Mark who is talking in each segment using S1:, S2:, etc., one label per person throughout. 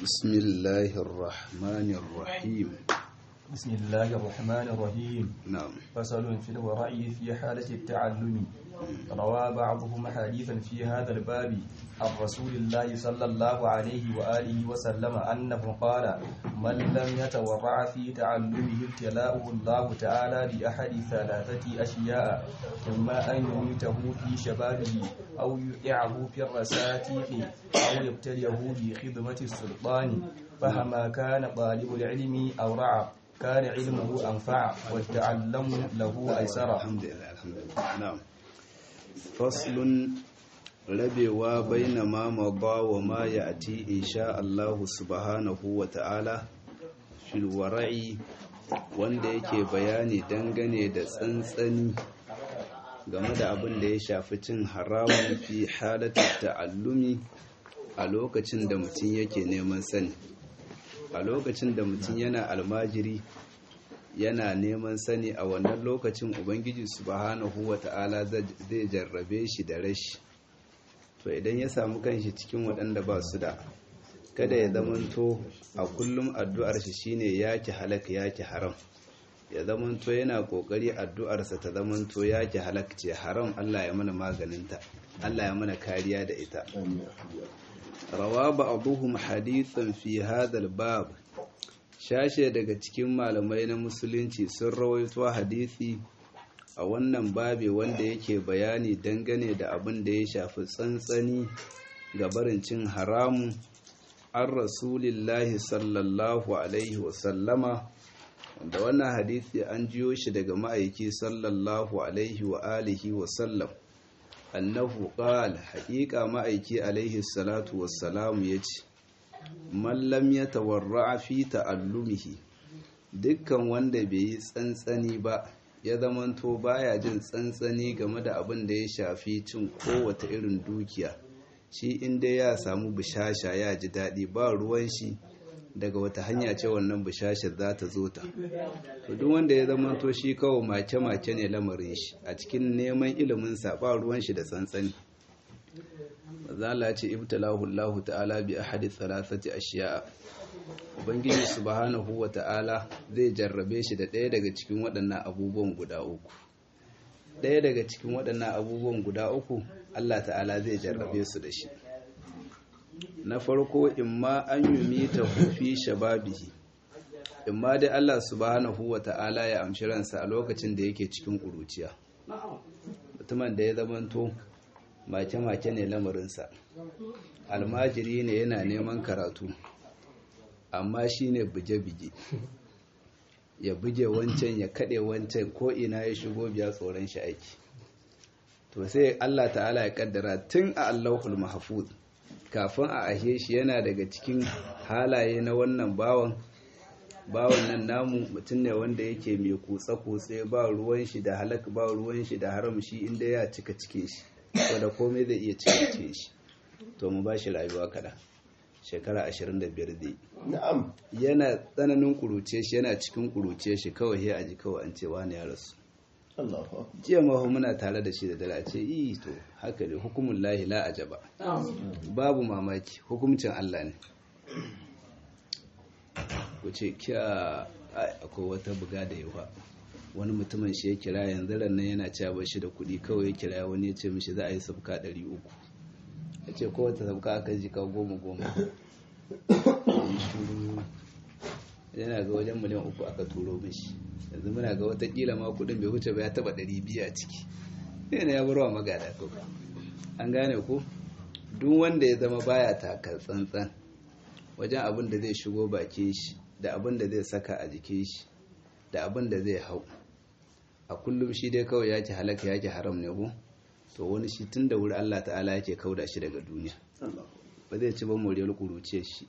S1: بسم الله الرحمن الرحيم
S2: بسم الله الرحمن الرحيم
S1: نعم
S2: فصل في الورع في حالة التعلم روى بعضهم حديثا في هذا الباب عن رسول الله صلى الله عليه وآله وسلم أنه قال من لم يتورع في تعلمه ابتلاؤه الله تعالى بأحد ثلاثة أشياء إما أن يميته في شبابه أو يقعه في الرساتيق أو يبتليه بخدمة السلطان فهما كان طالب العلم أو رعى كان علمه أنفع والتعلم له أيسر
S1: الحمد لله الحمد لله نعم فصل rabewa baina ma mada wa ma ya'ti insha Allah subhanahu wa ta'ala fil wara'i wanda yake bayani dangane da tsantsani game da abin da ya shafi cin haramun fi halatar ta'allumi a lokacin da mutum yake neman sani a lokacin da mutum yana almajiri yana neman sani a wannan lokacin ubangiji subhanahu wa ta'ala zai jarrabe shi da rashi to idan ya samu kanshi cikin waɗanda ba su da kada ya zamanto a kullum addu'ar shi shine yaki halaka yaki haram ya zamanto yana kokari addu'arsa ta zamanto yaki halaka ce haram Allah ya mana maganinta Allah ya mana kariya da ita rawa ba'dhum hadithan fi hadha al-bab shashe daga cikin malamai na musulunci sun rawaito hadisi a wannan babe wanda yake bayani dangane da abin da ya shafi tsantsani ga barin cin haramu an rasulillahi sallallahu alaihi wasallama wanda wannan hadisi an jiyo shi daga ma'aiki sallallahu alaihi wa alihi wasallam annahu qala haqiqa ma'aiki alaihi salatu wassalam yace man lam yatawarra fi ta'allumihi dukkan wanda bai yi tsantsani ba ya zamanto baya jin tsantsani game da abin da ya shafi cin kowace irin dukiya shi inda ya samu bishasha ya ji daɗi ba ruwan shi daga wata hanya ce wannan bishashar za ta zo ta to duk wanda ya zamanto shi kawai make-make ne lamarin shi a cikin neman iliminsa ba ruwan shi da tsantsani mazala ce ibtalahu Allah ta'ala bi ahadi thalathati ashiya ubangiji subhanahu wa ta'ala zai jarrabe shi da ɗaya daga cikin waɗannan abubuwan guda uku ɗaya daga cikin waɗannan abubuwan guda uku Allah ta'ala zai jarrabe su da shi na farko imma an yi ta hufi shababihi imma dai Allah subhanahu wa ta'ala ya amshi ransa a lokacin da yake cikin ƙuruciya mutumin da ya zamanto make-make ne lamarinsa almajiri ne yana neman karatu amma shi ne buge-buge ya buge wancan ya kaɗe wancan ko ina ya shigo biya tsoron shi aiki to sai Allah ta'ala ya kaddara tun a Allahul Mahfuz kafin a ashe shi yana daga cikin halaye na wannan bawan bawan nan namu mutum ne wanda yake mai kutse-kutse ba ruwan shi da halak ba ruwan shi da haram shi inda ya cika cike shi wadda komai zai iya cika cike shi to mu ba shi rayuwa kaɗan shekara 25 zai
S3: na'am
S1: yana tsananin kuruce shi yana cikin kuruce shi kawai ya aji kawai an ce wani ya rasu
S3: Allahu akbar
S1: jiya mahu muna tare da shi da dare a ce yi to haka ne hukumun lahi la ajaba babu mamaki hukumcin Allah ne ku ce kya ai, akwai wata buga da yawa wani mutumin shi ya kira yanzu ran nan yana cewa ba shi da kuɗi kawai ya kira wani ya ce mishi za a yi sabka ɗari uku ya ce kowace sabka aka ji ka goma goma yi shuru yana ga wajen miliyan uku aka turo mishi yanzu muna ga watakila ma kudin bai wuce ba ya taba ɗari biyu a ciki yana ya barwa magada ko an gane ko duk wanda ya zama baya taka tsantsan wajen abin da zai shigo bakin shi da abin da zai saka a jikin shi da abin da zai hau a kullum shi dai kawai yake halaka yake haram ne ko to wani shi tun da wuri Allah ta'ala yake kauda shi daga duniya ba zai ci ba moriyar kuruce shi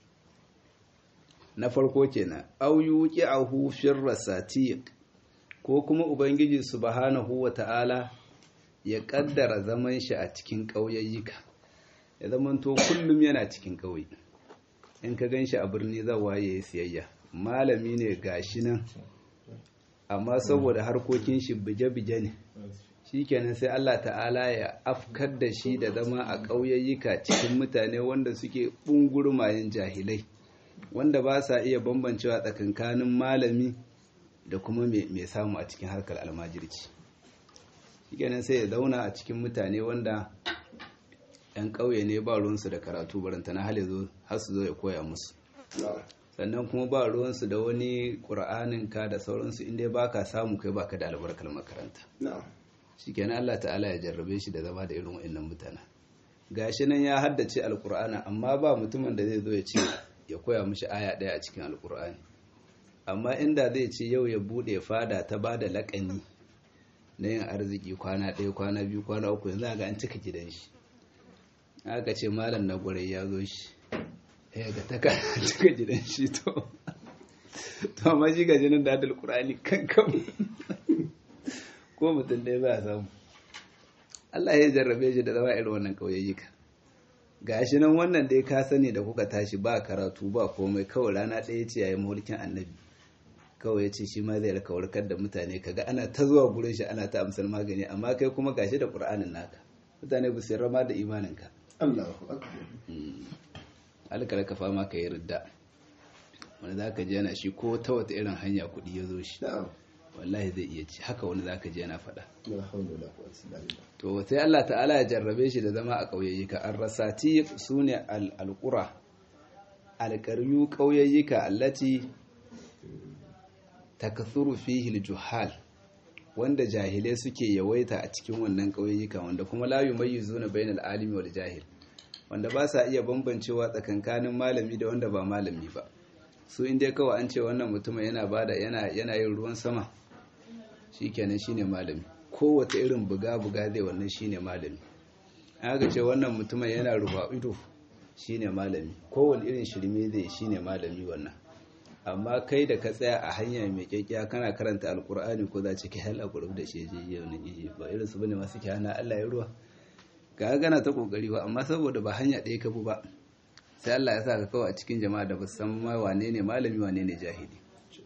S1: na farko kenan au yuqi'ahu fir rasatiq ko kuma ubangiji subhanahu wata'ala ya kaddara zaman shi a cikin ƙauyayyuka ya zamanto kullum yana cikin ƙauye in ka ganshi a birni zawa ya yi siyayya malami ne gashi nan amma saboda harkokin shi bije-bije ne shikenan sai Allah ta'ala ya afkar da shi da zama a ƙauyayyuka cikin mutane wanda suke ɓungurmayen jahilai wanda ba sa iya bambancewa tsakankanin malami da kuma mai samu a cikin harkar almajirci shikenan sai ya zauna a cikin mutane wanda 'yan ƙauye ne ba ruwansu da karatu barantana hal zo har su zo ya koya musu sannan kuma ba ruwansu da wani ƙura'anin ka da sauransu inda ba ka samu kai baka da albarkar makaranta shi kenan Allah ta'ala ya jarrabe shi da zama da irin wa'annan mutane gashi nan ya haddace alƙur'ana amma ba mutumin da zai zo ya ce ya koya mishi aya ɗaya a cikin alƙur'ani amma inda zai ce yau ya buɗe fada ta ba da laƙani na yin arziki kwana ɗaya kwana biyu kwana uku yanzu ga an cika gidan shi aka ce malam na gwarai ya zo shi ya ga ta cika gidan shi to to amma shi ga jinin da adal qur'ani kankan ko mutum ɗaya ba samu Allah ya jarrabe shi da zama irin wannan kauyayyuka gashi nan wannan dai ka sani da kuka tashi ba karatu ba komai kawai rana ɗaya ce yayin mulkin annabi kawai ya ce shi ma zai raka warkar da mutane kaga ana ta zuwa gurin shi ana ta amsar magani amma kai kuma gashi da qur'anin naka mutane ba su rama da imaninka
S3: Allahu akbar
S1: alkar ka fama ka yi ridda wani za ka ji yana shi ko ta wata irin hanya kuɗi ya zo shi wallahi zai iya ci haka wani za ka ji yana faɗa to sai Allah ta'ala ya jarrabe shi da zama a ƙauyayyuka an rasati su ne al'alƙura alƙaryu ƙauyayyuka allati takasuru fihi juhal wanda jahilai suke yawaita a cikin wannan ƙauyayyuka wanda kuma la yumayyizuna bainal alimi wal jahil wanda ba sa iya bambancewa tsakankanin malami da wanda ba malami ba su inda kawai an ce wannan mutumin yana bada yana yana yin ruwan sama shikenan shine malami kowace irin buga buga zai wannan shine malami aka ce wannan mutumin yana rufa ido shine malami kowane irin shirme zai shine malami wannan amma kai da ka tsaya a hanya mai kyakkya kana karanta alkur'ani ko za ci kai hal a da shi je yau ne ba irin su bane masu hana Allah ya ruwa ga gana ta kokari ba amma saboda ba hanya ɗaya ka bu ba sai Allah ya sa ka kawai a cikin jama'a da ba san ma wane ne malami wane ne jahili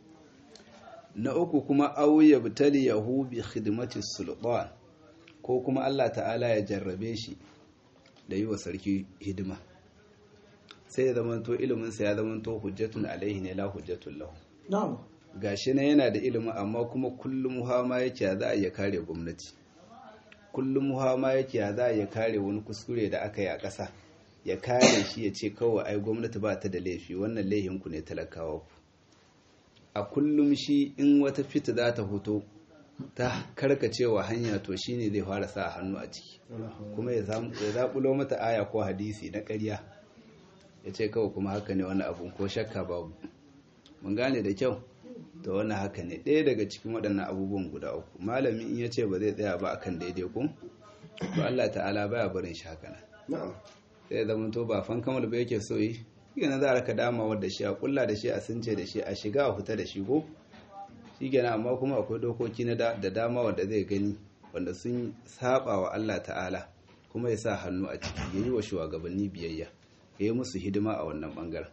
S1: na uku kuma aw yabtali yahu bi khidmati sultan ko kuma Allah ta'ala ya jarrabe shi da yi wa sarki hidima sai ya zamanto ilimin sa ya zamanto hujjatun alaihi ne la hujjatun lahu
S3: na'am
S1: gashi na yana da ilimi amma kuma kullum hama yake za a iya kare gwamnati kullum hama yake za a iya kare wani kuskure da aka yi a ƙasa ya kare shi ya ce kawai ai gwamnati ba ta da laifi wannan laifinku ne talakawa ku a kullum shi in wata fita za ta fito ta karkacewa hanya to shi ne zai fara sa hannu a ciki kuma ya zaɓulo mata aya ko hadisi na ƙarya ya ce kawai kuma haka ne wani abu ko shakka babu mun gane da kyau to wannan haka ne ɗaya daga cikin waɗannan abubuwan guda uku malami in ya ce ba zai tsaya ba akan daidai ku to Allah ta'ala baya barin shi haka nan
S3: na'am
S1: sai zama to ba fan kamal ba yake so yi yana za a raka dama wadda shi a kulla da shi a sunce da shi a shiga a fita da shi ko shi kenan amma kuma akwai dokoki na da dama wanda zai gani wanda sun saba wa Allah ta'ala kuma ya sa hannu a ciki ya yi wa shugabanni biyayya ya yi musu hidima a wannan bangaren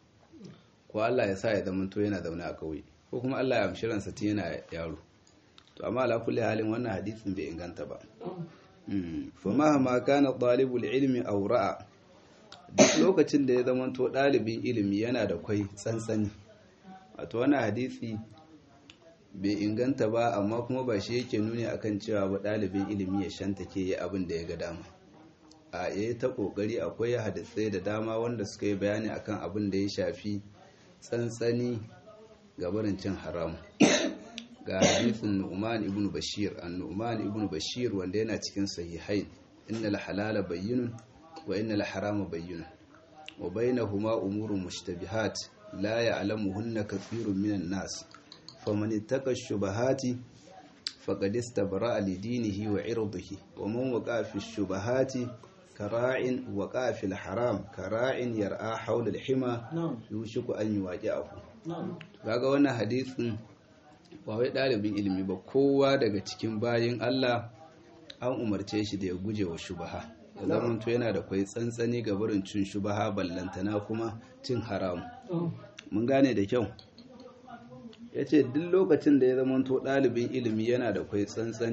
S1: ko Allah ya sa ya zama to yana zaune a kauye ko kuma Allah ya amshi ransa tun yana yaro to amma ala kulli halin wannan hadisin bai inganta ba fa mahama kana talibul ilmi aw ra'a duk lokacin da ya zama to dalibin ilimi yana da kwai tsantsani wato wannan hadisi bai inganta ba amma kuma ba shi yake nuni akan cewa ba dalibin ilimi ya shanta ke yi abin da ya ga dama a yayi ta kokari akwai hadisai da dama wanda suka yi bayani akan abin da ya shafi tsantsani ga barin cin haram ga hadithin Nu'man ibn Bashir an Nu'man ibn Bashir wanda yana cikin sahihain innal halala bayyinun wa innal harama bayyinun wa bainahuma umurun mushtabihat la ya'lamuhunna kathirun minan nas faman ittaqa ash-shubahati faqad istabra'a li dinihi wa 'irdihi wa man waqa'a fi ash-shubahati kara'in waqa'a fi al-haram kara'in yar'a hawla al-hima yushiku an yuwaqi'ahu kaga wannan hadisin ba wai ɗalibin ilimi ba kowa daga cikin bayin Allah an umarce shi da ya guje wa shubaha ya zamanto yana da kwai tsantsani ga barin cin shubaha ballantana kuma cin haram mun gane da kyau ya ce duk lokacin da ya zamanto ɗalibin ilimi yana da kwai tsantsani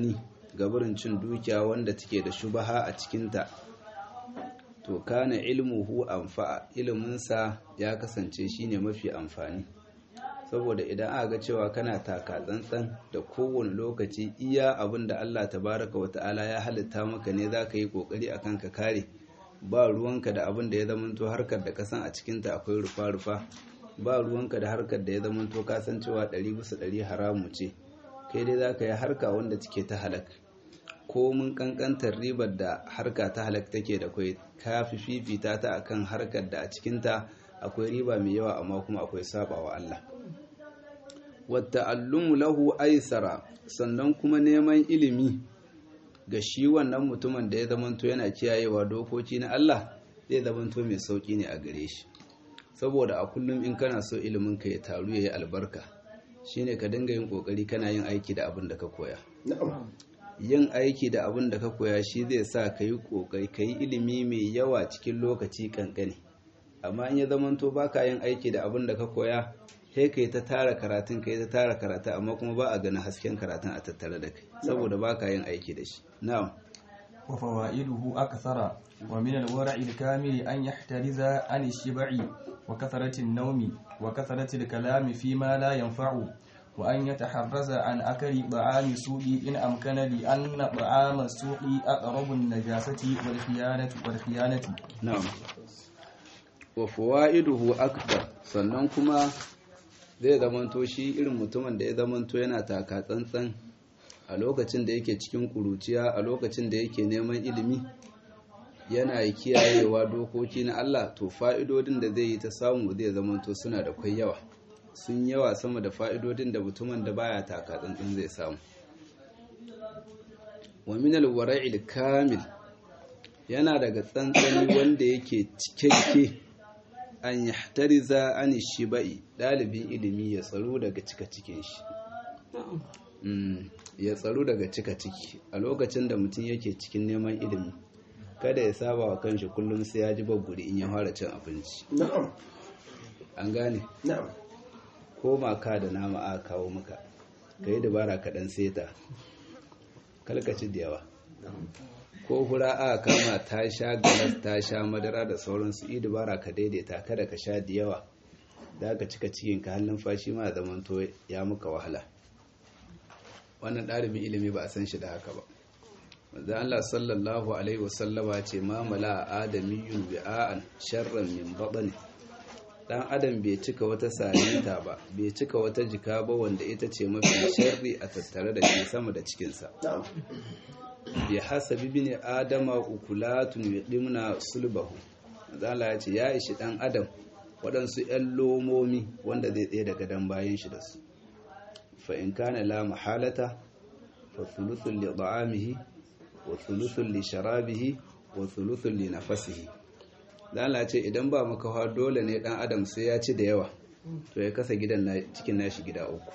S1: gabarin cin dukiya wanda take da shubaha a cikinta to kana ilmuhu anfa'a iliminsa ya kasance shine mafi amfani saboda idan aka ga cewa kana taka tsantsan da kowane lokaci iya abin da Allah tabaraka wata'ala ya halitta maka ne za ka yi kokari akan ka kare ba ruwanka da abin da ya zamanto harkar da kasan a cikinta akwai rufa-rufa ba ruwanka da harkar da ya zamanto kasan cewa ɗari bisa ɗari haramu ce kai dai za ka yi harka wanda take ta halak ko mun kankantar ribar da harka ta halak take da kwai ka fi fifita ta akan harkar da a cikinta akwai riba mai yawa amma kuma akwai sabawa Allah wata allumu lahu aisara sannan kuma neman ilimi ga shi wannan mutumin da ya zamanto yana kiyayewa dokoki na Allah zai zamanto mai sauki ne a gare shi saboda a kullum in kana so ilimin ka ya taru ya yi albarka shine ka dinga yin kokari kana yin aiki da abin da ka koya
S3: na'am
S1: yin aiki da abin da ka koya shi zai sa ka yi kokari ka yi ilimi mai yawa cikin lokaci kankani amma in ya zamanto baka yin aiki da abin da ka koya sai ka yi ta tara karatun ka yi ta tara karatu amma kuma ba a ganin hasken karatun a tattare da kai saboda baka yin aiki da shi na'am
S2: وفوائده أكثر ومن الورع الكامل أن يحترز عن الشبع وكثرة النوم وكثرة الكلام فيما لا ينفع وأن يتحرز عن أكل طعام السوق إن أمكن لأن طعام السوق أقرب النجاسة والخيانة والخيانة
S1: na'am wa fawaiduhu akbar sannan kuma zai zamanto shi irin mutumin da ya zamanto yana taka tsantsan a lokacin da yake cikin kuruciya a lokacin da yake neman ilimi yana kiyayewa dokoki na Allah to fa'idodin da zai yi ta samu zai zamanto suna da kwai yawa sun yawa sama da fa'idodin da mutumin da baya taka tsantsan zai samu wa min alwara'il kamil yana daga tsantsani wanda yake cikakke an yahtariza an shibai dalibin ilimi ya tsaro daga cika cikin shi Mm, ya tsaro daga cika ciki a lokacin da mutum yake cikin neman ilimi kada ya saba wa kanshi kullum sai ya ji babburi in ya fara cin abinci
S3: na'am
S1: an gane
S3: na'am
S1: ko maka da nama a kawo maka ka yi dabara kaɗan seta kalkaci da yawa ko hura a kama ta sha galas ta sha madara da sauransu yi dabara ka daidaita kada ka sha da yawa da ka cika cikin ka halin fashi ma zamanto ya muka wahala wannan ɗalibin ilimi ba a san shi da haka ba manzo Allah sallallahu alaihi wasallama ce ma mala adamiyyun bi'an sharran min batni dan adam bai cika wata salinta ba bai cika wata jika ba wanda ita ce mafi sharri a tattare da shi sama da cikinsa
S3: na'am
S1: bi hasabi bin adama ukulatun yudimna sulbahu zala ya ce ya ishi dan adam waɗansu 'yan lomomi wanda zai tsaye daga dan bayan shi da su fa in kana la mahalata fa thuluthun li ta'amihi wa thuluthun li sharabihi wa thuluthun li nafasihi zala ce idan ba makawa dole ne dan adam sai ya ci da yawa to ya kasa gidan na cikin nashi gida uku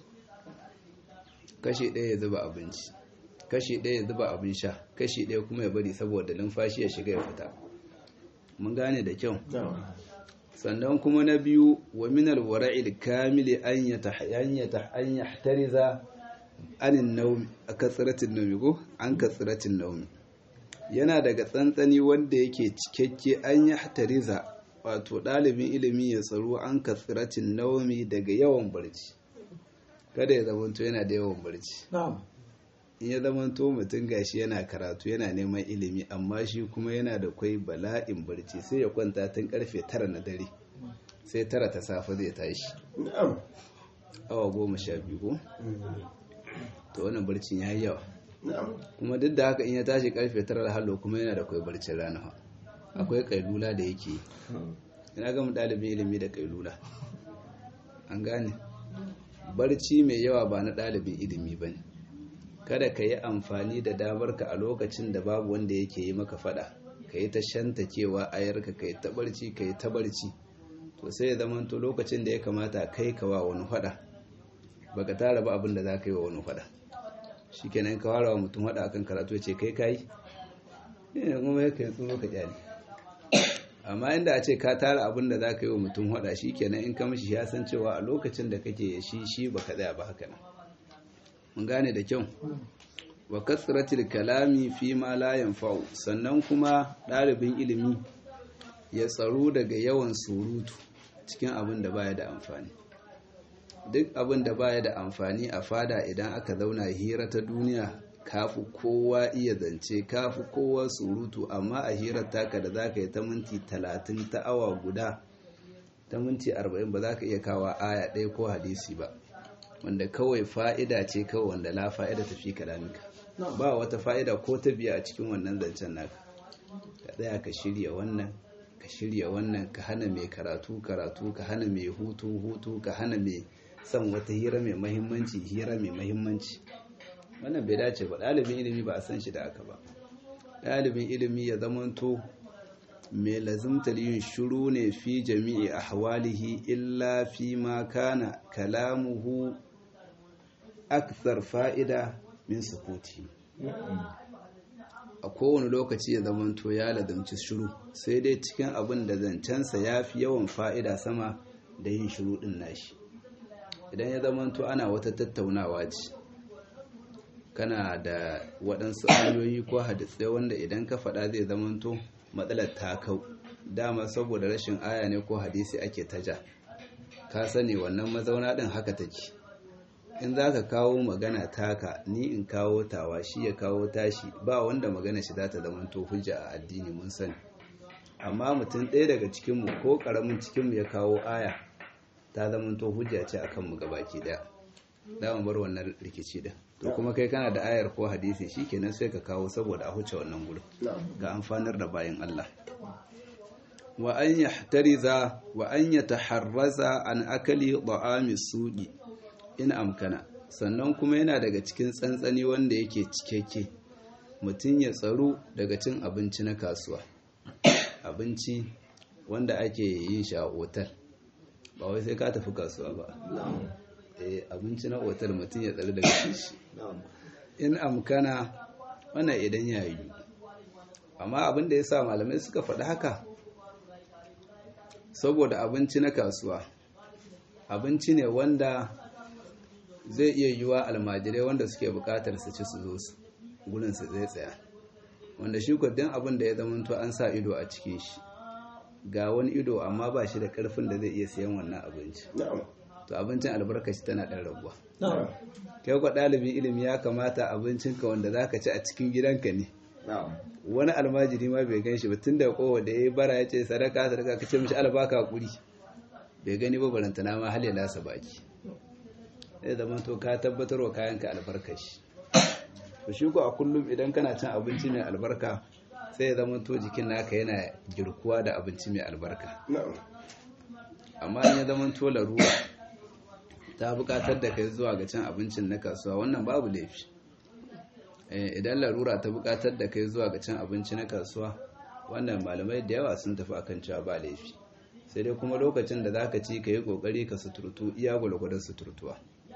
S1: kashi ɗaya ya zuba abinci kashi ɗaya ya zuba abin sha kashi ɗaya kuma ya bari saboda numfashi ya shiga ya fita mun gane da kyau
S3: na'am
S1: sannan kuma na biyu wa minal wara'il kamili an yata an yahtariza anin naumi a katsiratin naumi ko an katsiratin naumi yana daga tsantsani wanda yake cikakke an yahtariza wato ɗalibin ilimi ya tsaro an katsiratin naumi daga yawan barci kada ya zamanto yana da yawan barci
S3: na'am
S1: in ya zamanto mutum gashi yana karatu yana neman ilimi amma shi kuma yana da kwai bala'in barci sai ya kwanta tun karfe tara na dare sai tara ta safe zai tashi
S3: na'am
S1: awa goma sha biyu ko to wannan barcin ya yi yawa
S3: na'am
S1: kuma duk da haka in ya tashi karfe tara da hallo kuma yana da kwai barcin rana fa akwai kailula da yake yi. ina ga mu ɗalibin ilimi da kailula an gane barci mai yawa ba na ɗalibin ilimi ba ne kada ka yi amfani da damarka a lokacin da babu wanda yake yi maka fada ka yi ta shanta cewa ayarka ka yi ta barci ka yi ta barci to sai ya zamanto lokacin da ya kamata kai ka wa wani fada baka tara ba abin da za ka yi wa wani fada shi kenan ka wara wa mutum fada akan karatu ya ce kai ka yi ne kuma ya kai tsoro ka kyale amma inda a ce ka tara abin da za ka yi wa mutum fada shi kenan in ka mishi ya san cewa a lokacin da kake shi shi baka tsaya ba haka nan mun gane da kyau wa kasratil kalami fi ma la yanfa'u sannan kuma ɗalibin ilimi ya tsaro daga yawan surutu cikin abin da baya da amfani duk abin da baya da amfani a fada idan aka zauna hira ta duniya kafi kowa iya zance kafi kowa surutu amma a hirar taka da za ka yi ta minti talatin ta awa guda ta minti arba'in ba za ka iya kawo aya ɗaya ko hadisi ba wanda kawai fa'ida ce kawai wanda la fa'ida ta fi kalamika ba wata fa'ida ko ta biya a cikin wannan zancen naka ka tsaya ka shirya wannan ka shirya wannan ka hana mai karatu karatu ka hana mai hutu hutu ka hana mai son wata hira mai mahimmanci hira mai mahimmanci wannan bai dace ba ɗalibin ilimi ba a san shi da aka ba ɗalibin ilimi ya zamanto mai lazimtar yin shuru ne fi jami'i a hawalihi illa fi ma kana kalamuhu akthar fa'ida min sukuti a kowane lokaci ya zamanto ya lazimci shuru sai dai cikin abin da zancensa ya fi yawan fa'ida sama da yin shuru ɗin nashi idan ya zamanto ana wata tattaunawa ce kana da waɗansu ayoyi ko hadisai wanda idan ka faɗa zai zamanto matsalar ta kau dama saboda rashin aya ne ko hadisi ake taja ka sani wannan mazauna ɗin haka take in za ka kawo magana taka ni in kawo tawa shi ya kawo tashi ba wanda magana shi za ta zamanto hujja a addini mun sani amma mutum ɗaya daga cikinmu ko ƙaramin cikinmu ya kawo aya ta zamanto hujja ce akan mu gabaki ɗaya za mu bar wannan rikici din to kuma kai kana da ayar ko hadisi shikenan sai ka kawo saboda a huce wannan gurin ga amfanar da bayan Allah wa an yahtariza wa an yataharraza an akali da'ami suqi in amkana sannan kuma yana daga cikin tsantsani wanda yake cikakke mutum ya tsaro daga cin abinci na kasuwa abinci wanda ake yin shi a otal ba wai sai ka tafi kasuwa ba abinci na otal mutum ya tsari daga shi in amkana wannan idan ya yi amma abin da ya sa malamai suka faɗi haka saboda abinci na kasuwa abinci ne wanda zai iya yiwa almajirai wanda suke bukatar su ci su zo su gudun su zai tsaya wanda shi kwadin abin da ya zamanto an sa ido a cikin shi ga wani ido amma ba shi da karfin da zai iya siyan wannan abinci to abincin albarkaci tana ɗan rabuwa kai kwa ɗalibin ilimi ya kamata abincinka wanda za ka ci a cikin gidanka ne wani almajiri ma bai gan shi ba tun da kowa da ya yi bara ya ce sadaka sadaka ka ce mishi albaka kuri bai gani ba barantana ma hal ya lasa baki zai zama to ka tabbatar wa kayanka albarkashi to shi ko a kullum idan kana cin abinci mai albarka sai ya zama to jikin naka yana girkuwa da abinci mai albarka amma in ya zama to larura ta bukatar da kai zuwa ga cin abincin na kasuwa wannan babu laifi idan larura ta bukatar da kai zuwa ga cin abinci na kasuwa wannan malamai da yawa sun tafi akan cewa ba laifi sai dai kuma lokacin da zaka ci ka yi kokari ka suturtu iya gwalgwadon suturtuwa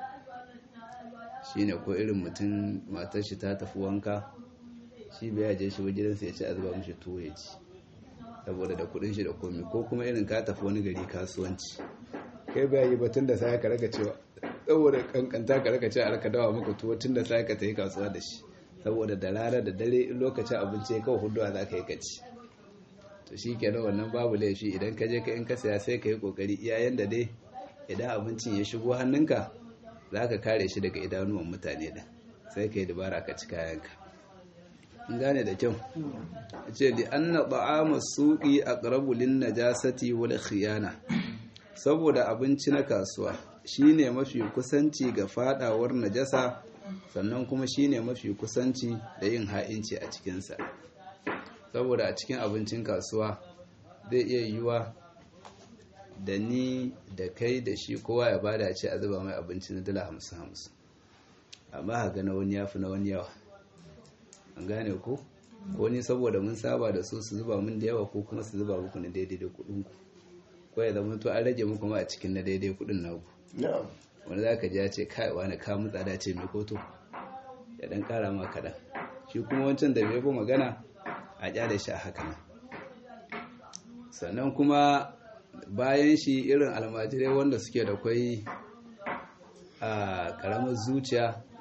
S1: shine ko irin mutum matar shi ta tafi wanka shi bai je shi wajen sai ya ci a zuba mishi tuwo ya ci saboda da kudin shi da komi ko kuma irin ka tafi wani gari kasuwanci kai bai yi batun da sai ka raka cewa saboda kankanta ka raka cewa alka dawa maka tuwo tun da sai ka tafi kasuwa da shi saboda da rana da dare in lokacin abinci kawai huduwa za ka yi kaci to shi kenan wannan babu laifi idan ka je ka in ka saya sai ka yi kokari iyayen da dai idan abincin ya shigo hannunka za ka kare shi daga idanuwan mutane da sai ka yi dabara ka ci kayanka in gane da kyau ce li anna ta'ama suqi aqrabu lin najasati wal khiyana saboda abinci na kasuwa shine mafi kusanci ga fadawar najasa sannan kuma shine mafi kusanci da yin ha'inci a cikinsa saboda a cikin abincin kasuwa zai iya yiwa da ni da kai da shi kowa ya bada ce a zuba mai abinci na dala hamsin hamsin amma haka na wani ya fi na wani yawa an gane ko ko ni saboda mun saba da su su zuba mun da yawa ko kuma su zuba muku na daidai da kuɗin ku ko ya zama to an rage muku ma a cikin na daidai kuɗin naku wani za ka ji ya ce kai wani ka mu tsada ce mai koto ya dan kara ma kaɗan shi kuma wancan da bai bi magana a kyale shi a haka nan sannan kuma bayan shi irin almajirai wanda suke da kwai a karamar zuciya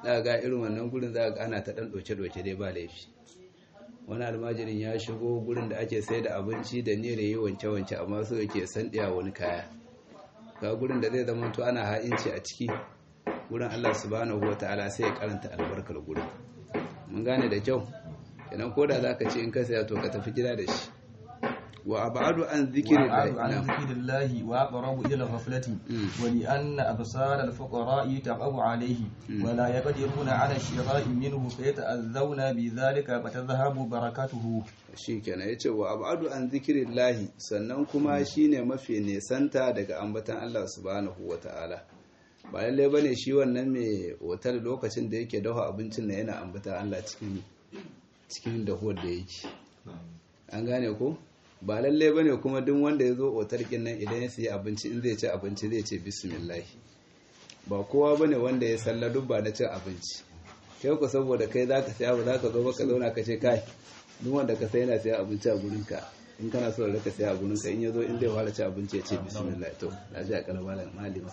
S1: za ga irin wannan gurin za ga ana ta ɗan ɗoke-ɗoke dai ba laifi wani almajirin ya shigo gurin da ake sai da abinci da niyyar yi wanke-wanke amma so yake sandiya wani kaya ga gurin da zai zama to ana ha'inci a ciki gurin Allah subhanahu ta'ala sai ya karanta albarkar gurin mun gane da kyau idan koda zaka ce in ka saya to ka tafi gida da shi wa abadu an zikrillahi
S2: وأبعد عن ذكر الله وأقرب إلى الغفلة ولأن أبصار الفقراء تقع عليه ولا يقدرون على الشراء منه فيتأذون بذلك فتذهب بركته
S1: shikenan yace wa abadu an zikrillahi sannan kuma shine mafi nesanta daga ambatan Allah subhanahu wataala ba lalle bane shi wannan mai otal lokacin da yake dafa abincin na yana ambatan Allah cikin cikin dahuwar da yake an gane ko ba lalle ba ne kuma duk wanda ya zo otarkin nan idan ya siya abinci in zai ci abinci zai ce bismillah ba kowa ba ne wanda ya salla dubba na cin abinci kai ku saboda kai za ka siya ba za ka zo ba ka zauna ka ce kai duk wanda ka sai yana siya abinci a gurinka in kana so da ka siya a gurinka in ya zo in zai fara ci abinci ya ce bismillah to na ji a kalmar malima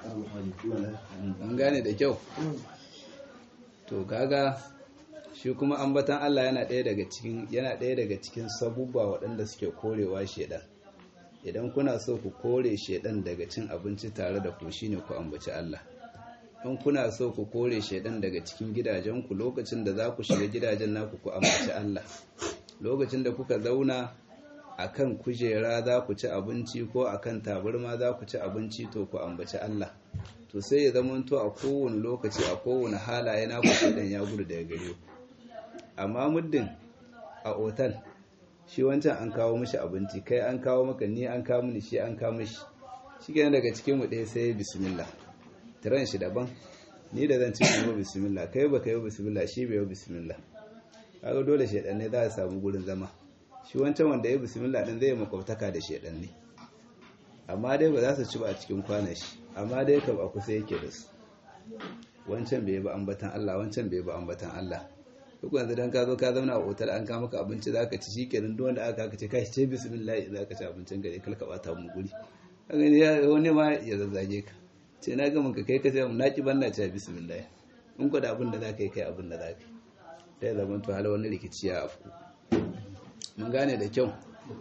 S1: an gane da kyau to kaga shi kuma ambatan Allah yana ɗaya daga cikin yana ɗaya daga cikin sabubba waɗanda suke korewa shedan idan kuna so ku kore shedan daga cin abinci tare da ku shine ku ambaci Allah in kuna so ku kore shedan daga cikin gidajenku lokacin da za ku shiga gidajen naku ku ambaci Allah lokacin da kuka zauna akan kujera za ku ci abinci ko akan tabarma za ku ci abinci to ku ambaci Allah to sai ya zamanto a kowane lokaci a kowane halaye na ku shedan ya gudu daga gare ku amma muddin a otal shi wancan an kawo mishi abinci kai an kawo maka ni an kawo mini shi an kawo mishi shi kenan daga cikin mu ɗaya sai bismillah tiran shi daban ni da zan ci kuma bismillah kai baka yi bismillah shi bai yi bismillah kaga dole shedan ne za a samu gurin zama shi wancan wanda ya bismillah din zai makwabtaka da shedan ne amma dai ba za su ci ba a cikin kwanan shi amma dai kam a kusa yake da su wancan bai ba ambatan Allah wancan bai ba ambatan Allah duk yanzu dan ka zo ka zauna a otal an kama maka abinci zaka ci shikenan duk wanda aka ka ce kai ce bismillah zaka ci abincin gare kalka bata mu guri kaga ne wani ma ya zazzage ka ce na ga ka kai ka ce na ki banna ce bismillah in ko da abin da zaka yi kai abin da zaka yi sai zaman to hala wani rikici ya afku mun gane da kyau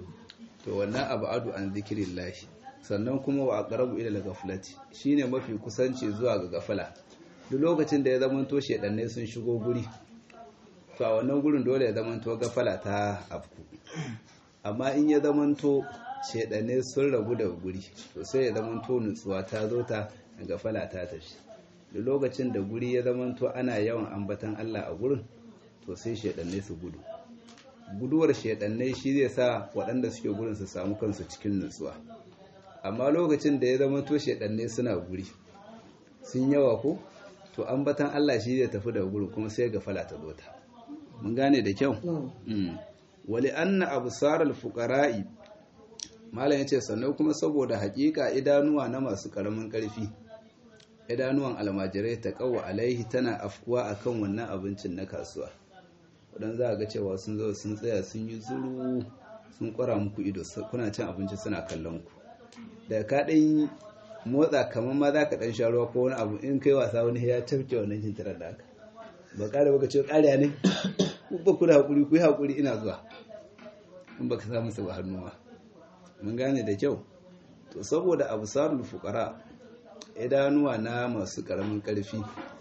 S1: to wannan abu adu an zikrillah sannan kuma wa aqrabu ila al-ghaflati shine mafi kusanci zuwa ga gafala duk lokacin da ya zama to shedanne sun shigo guri to a wannan gurin dole ya zamanto gafala ta afku amma in ya zamanto shedane sun rabu da guri to sai ya zamanto nutsuwa ta zo ta gafala ta tafi da lokacin da guri ya zamanto ana yawan ambatan Allah a gurin to sai shedane su gudu guduwar shedane shi zai sa waɗanda suke gurin su samu kansu cikin nutsuwa amma lokacin da ya zamanto shedane suna guri sun yawa ko to ambatan Allah shi zai tafi da gurin kuma sai gafala ta zo ta mun gane da kyau wali anna absaral fuqara'i malam yace sannan kuma saboda hakika idanuwa na masu karamin karfi idanuwan almajirai ta kawo alaihi tana afkuwa akan wannan abincin na kasuwa wadan za ga cewa sun zo sun tsaya sun yi zuru sun kwara muku ido kuna cin abinci suna kallon ku da ka dan motsa kamar ma za ka dan sha ruwa ko wani abu in kai wasa wani ya tafke wannan jintirar da haka ba ƙara baka ce ƙariya ne ba ku da haƙuri ku yi haƙuri ina zuwa in baka samu su ba hannuwa mun gane da kyau to saboda abu sarul fuqara idanuwa na masu ƙaramin ƙarfi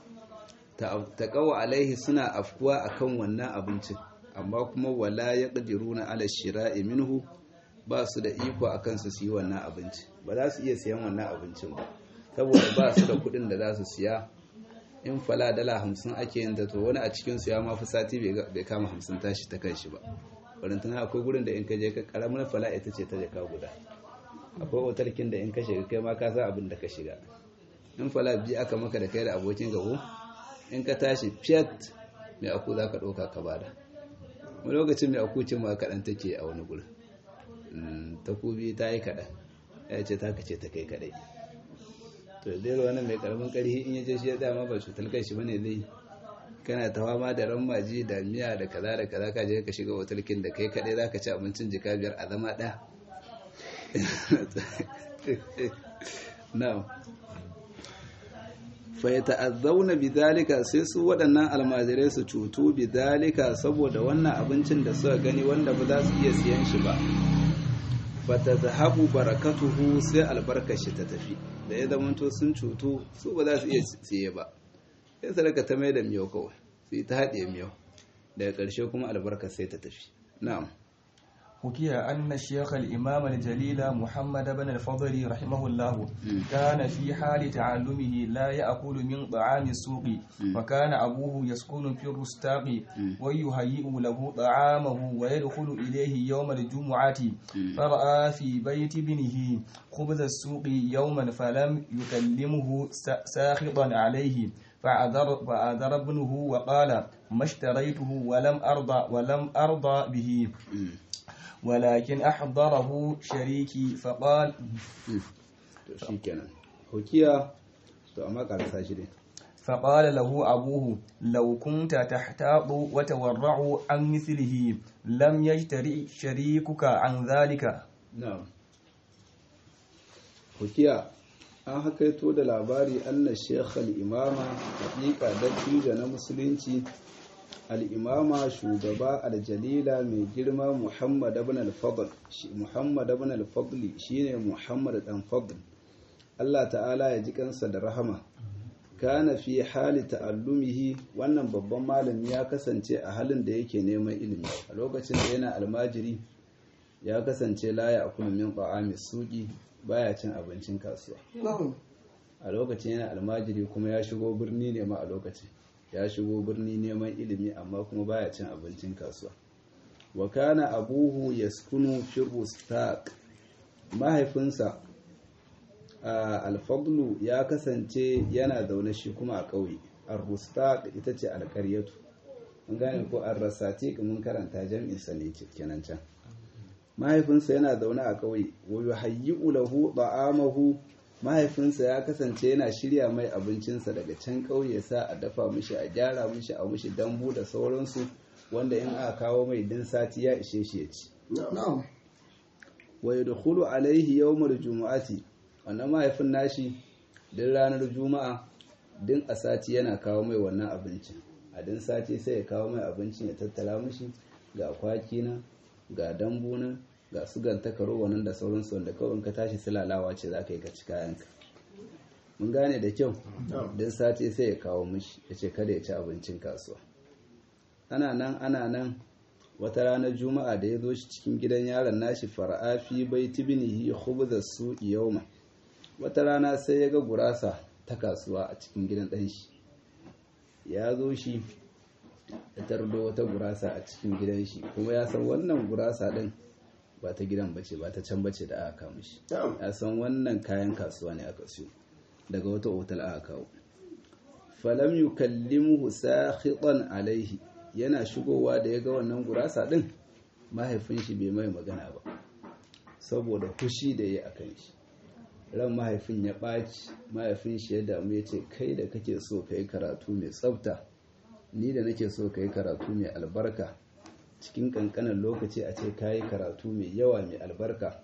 S1: ta kawo alaihi suna afkuwa akan wannan abincin amma kuma wala ya na ala shira'i minhu ba su da iko akan su yi wannan abinci ba za su iya siyan wannan abincin ba saboda ba su da kuɗin da za su siya in fala dala hamsin ake yin da to wani a cikinsu ya mafi sati bai kama hamsin tashi ta kan shi ba barantana akwai gurin da in ka je ka karamin fala ita ce ta jaka guda akwai otarkin da in ka shiga kai ma ka san abin da ka shiga in fala biyu aka maka da kai da abokin gabo in ka tashi fiyat mai aku za ka ɗauka ka bada wani lokacin mai aku cin ma kaɗan take a wani gurin takobi ta yi kaɗan ya ce ta kace ta kai kaɗai to zai wani mai karamin karhi in yaje shi ya dama ba cutar kai shi bane zai kana ta fama da maji da miya da kaza da kaza ka je ka shiga otalkin da kai kadai zaka ci abincin jika biyar a zama ɗaya na'am fa yata'azzauna bidhalika sai su waɗannan almajirai su cutu bidhalika saboda wannan abincin da suka gani wanda ba za su iya siyan shi ba fata zahabu barakatuhu sai albarkashi ta tafi da ya zamanto sun cutu su ba za su iya siye ba sai sadaka ta mai da miyau kawai su yi ta haɗe miyau daga ƙarshe kuma albarka sai ta tafi na'am
S2: حكي أن الشيخ الإمام الجليل محمد بن الفضل رحمه الله كان في حال تعلمه لا يأكل من طعام السوق وكان أبوه يسكن في الرستاق ويهيئ له طعامه ويدخل إليه يوم الجمعة فرأى في بيت ابنه خبز السوق يوما فلم يكلمه ساخطا عليه فأذر, فأذر ابنه وقال ما اشتريته ولم أرضى ولم أرضى به ولكن أحضره شريكي فقال
S1: shikenan hukiya to amma karasa shi ne
S2: فقال له أبوه لو كنت تحتاط وتورع عن مثله لم يجترئ شريكك عن ذلك
S1: na'am hukiya an hakaito da labari anna shekh al-imama hakika dattijo na musulunci al'imama shugaba aljalila mai girma muhammad ibn al-fadl muhammad ibn al-fadli shine muhammad dan fadl Allah ta'ala ya ji kansa da rahama kana fi hali ta'allumihi wannan babban malami ya kasance a halin da yake neman ilimi a lokacin da yana almajiri ya kasance la ya akulu min ta'ami suqi baya cin abincin kasuwa a lokacin yana almajiri kuma ya shigo birni ne ma a lokacin ya shigo birni neman ilimi amma kuma baya cin abincin kasuwa wa kana abuhu yaskunu fi rustaq mahaifinsa alfadlu ya kasance yana zaune shi kuma a ƙauye ar-rustaq ita ce alƙaryatu mun gane ko ar-rasatiq mun karanta jam'in sa ne kenan can mahaifinsa yana zaune a ƙauye wa yuhayyi'u lahu ta'amahu mahaifinsa ya kasance yana shirya mai abincinsa daga can ƙauye sa a dafa mishi a gyara mishi a mishi dambu da sauransu wanda in aka kawo mai din sati ya ishe shi ya ci wa yadkhulu alaihi yawmul jumu'ati wannan mahaifin nashi din ranar juma'a din a sati yana kawo mai wannan abincin a din sati sai ya kawo mai abincin ya tattala mishi ga kwaki na ga dambu na ga su gantakaro wannan da sauransu wanda kawai ka tashi silalawa ce za ka yi ka ci kayanka mun gane da kyau din sati sai ya kawo mishi ya ce kada ya ci abincin kasuwa ana nan ana nan wata ranar juma'a da ya zo shi cikin gidan yaron nashi fara'a fi bai tibinihi khubza su yawma wata rana sai ya ga gurasa ta kasuwa a cikin gidan ɗan shi ya zo shi ya tardo wata gurasa a cikin gidan shi kuma ya san wannan gurasa ɗin ba ta gidan bace ba ta can bace da aka kawo shi ya san wannan kayan kasuwa ne aka siyo daga wata otal aka kawo falam yukallimuhu sakhitan alaihi yana shigowa da ya ga wannan gurasa din mahaifin shi bai mai magana ba saboda fushi da ya akan shi ran mahaifin ya ɓaci mahaifin shi ya damu ya ce kai da kake so ka yi karatu mai tsafta ni da nake so ka yi karatu mai albarka cikin ƙanƙanin lokaci a ce ka yi karatu mai yawa mai albarka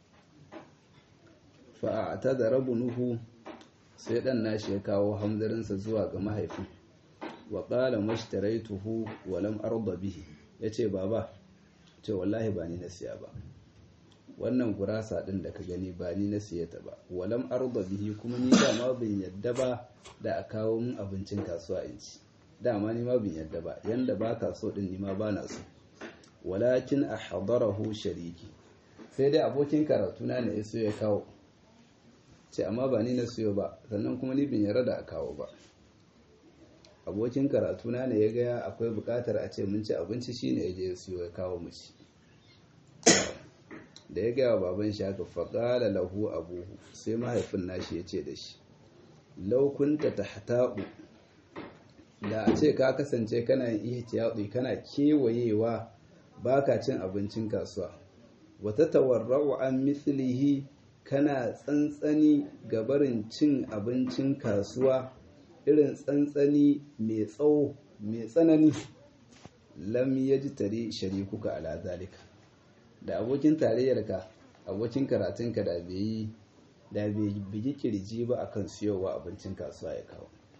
S1: fa'ata da rabu nuhu sai ɗan nashi ya kawo hamzarinsa zuwa ga mahaifin wa ƙala mashtaraituhu wa lam arda bihi yace baba ce wallahi ba ni na siya ba wannan gurasa din da ka gani ba ni na siya ta ba wa lam arda bihi kuma ni dama bin yadda ba da a kawo min abincin kasuwa in ci dama ni ma bin yadda ba yanda ba ka so din ni ma ba na so walakin ahdarahu shariki sai dai abokin karatu na ne so ya kawo ce amma ba ni na siyo ba sannan kuma ni bin yarda da a kawo ba abokin karatuna ne ya gaya akwai bukatar a ce mun ci abinci shine ya je ya siyo ya kawo mu ci da ya gaya baban shi haka faƙala lahu abuhu sai mahaifin nashi ya ce da shi laukunta ta hataɓu da a ce ka kasance kana yin ihtiyaɗi kana kewayewa baka cin abincin kasuwa wata tawarra'u an mislihi kana tsantsani gabarin cin abincin kasuwa irin tsantsani mai tsawo mai tsanani lam ya ji tare sharikuka ala zalika da abokin tarayyarka abokin karatunka da bai yi da bai bigi kirji ba akan siyowa abincin kasuwa ya kawo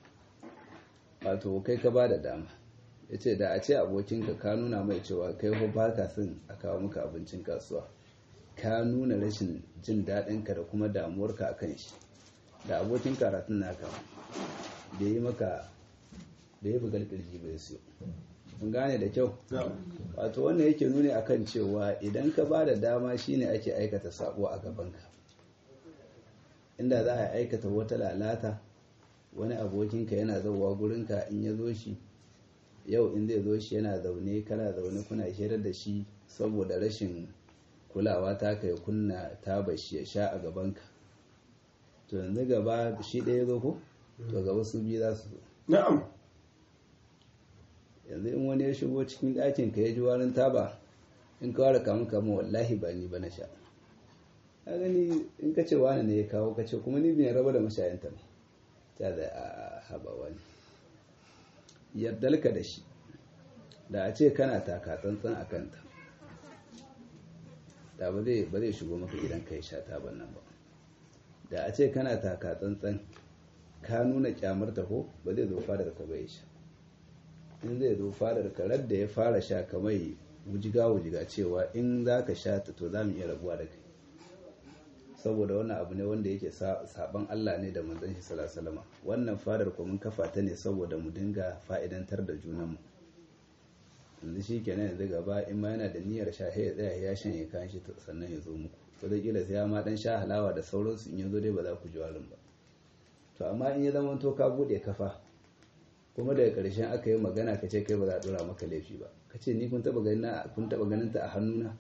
S1: wato kai ka ba da dama ya ce da a ce abokinka ka nuna mai cewa kai ko ba ka son a kawo maka abincin kasuwa ka nuna rashin jin daɗinka da kuma damuwarka a kan shi da abokin karatun naka da yi maka da ya bugar kirji bai siyo mun gane da kyau wato wannan yake nuni akan cewa idan ka ba da dama shine ake aikata sabo a gabanka inda za a aikata wata lalata wani abokinka yana zauwa gurinka in ya zo shi yau in zai zo shi yana zaune kana zaune kuna shirar da shi saboda rashin kulawa ta kai kunna ta bashi ya sha a gabanka to yanzu gaba shi ɗaya zo ko to gaba su biyu za su zo
S3: na'am
S1: yanzu in wani ya shigo cikin ɗakin ka ya ji warin taba in ka ware kamun kamun wallahi ba ni ba na sha a gani in ka ce wani ne ya kawo ka ce kuma ni bin raba da mashayanta ne ta da a haba wani yardalka da shi da a ce kana taka tsantsan a kanta da ba zai ba zai shigo maka gidan ka ya sha taban nan ba da a ce kana taka tsantsan ka nuna kyamar ta ko ba zai zo fadar ka bai sha in zai zo fadar ka da ya fara sha kamar wujiga wujiga cewa in za ka sha ta to za mu iya rabuwa da kai saboda wannan abu ne wanda yake saban Allah ne da manzon shi sallallahu wannan fadar ko mun kafa ta ne saboda mu dinga fa'idantar da junanmu yanzu shi kenan yanzu gaba in ma yana da niyyar sha ya tsaya ya shanye kan shi sannan ya zo muku ko da kila sai ya ma dan sha halawa da sauransu in yazo dai ba za ku ji warin ba to amma in ya zama to ka bude kafa kuma daga ƙarshen aka yi magana ka ce kai ba za a dora maka laifi ba ka ce ni kun taba ganin ta a hannuna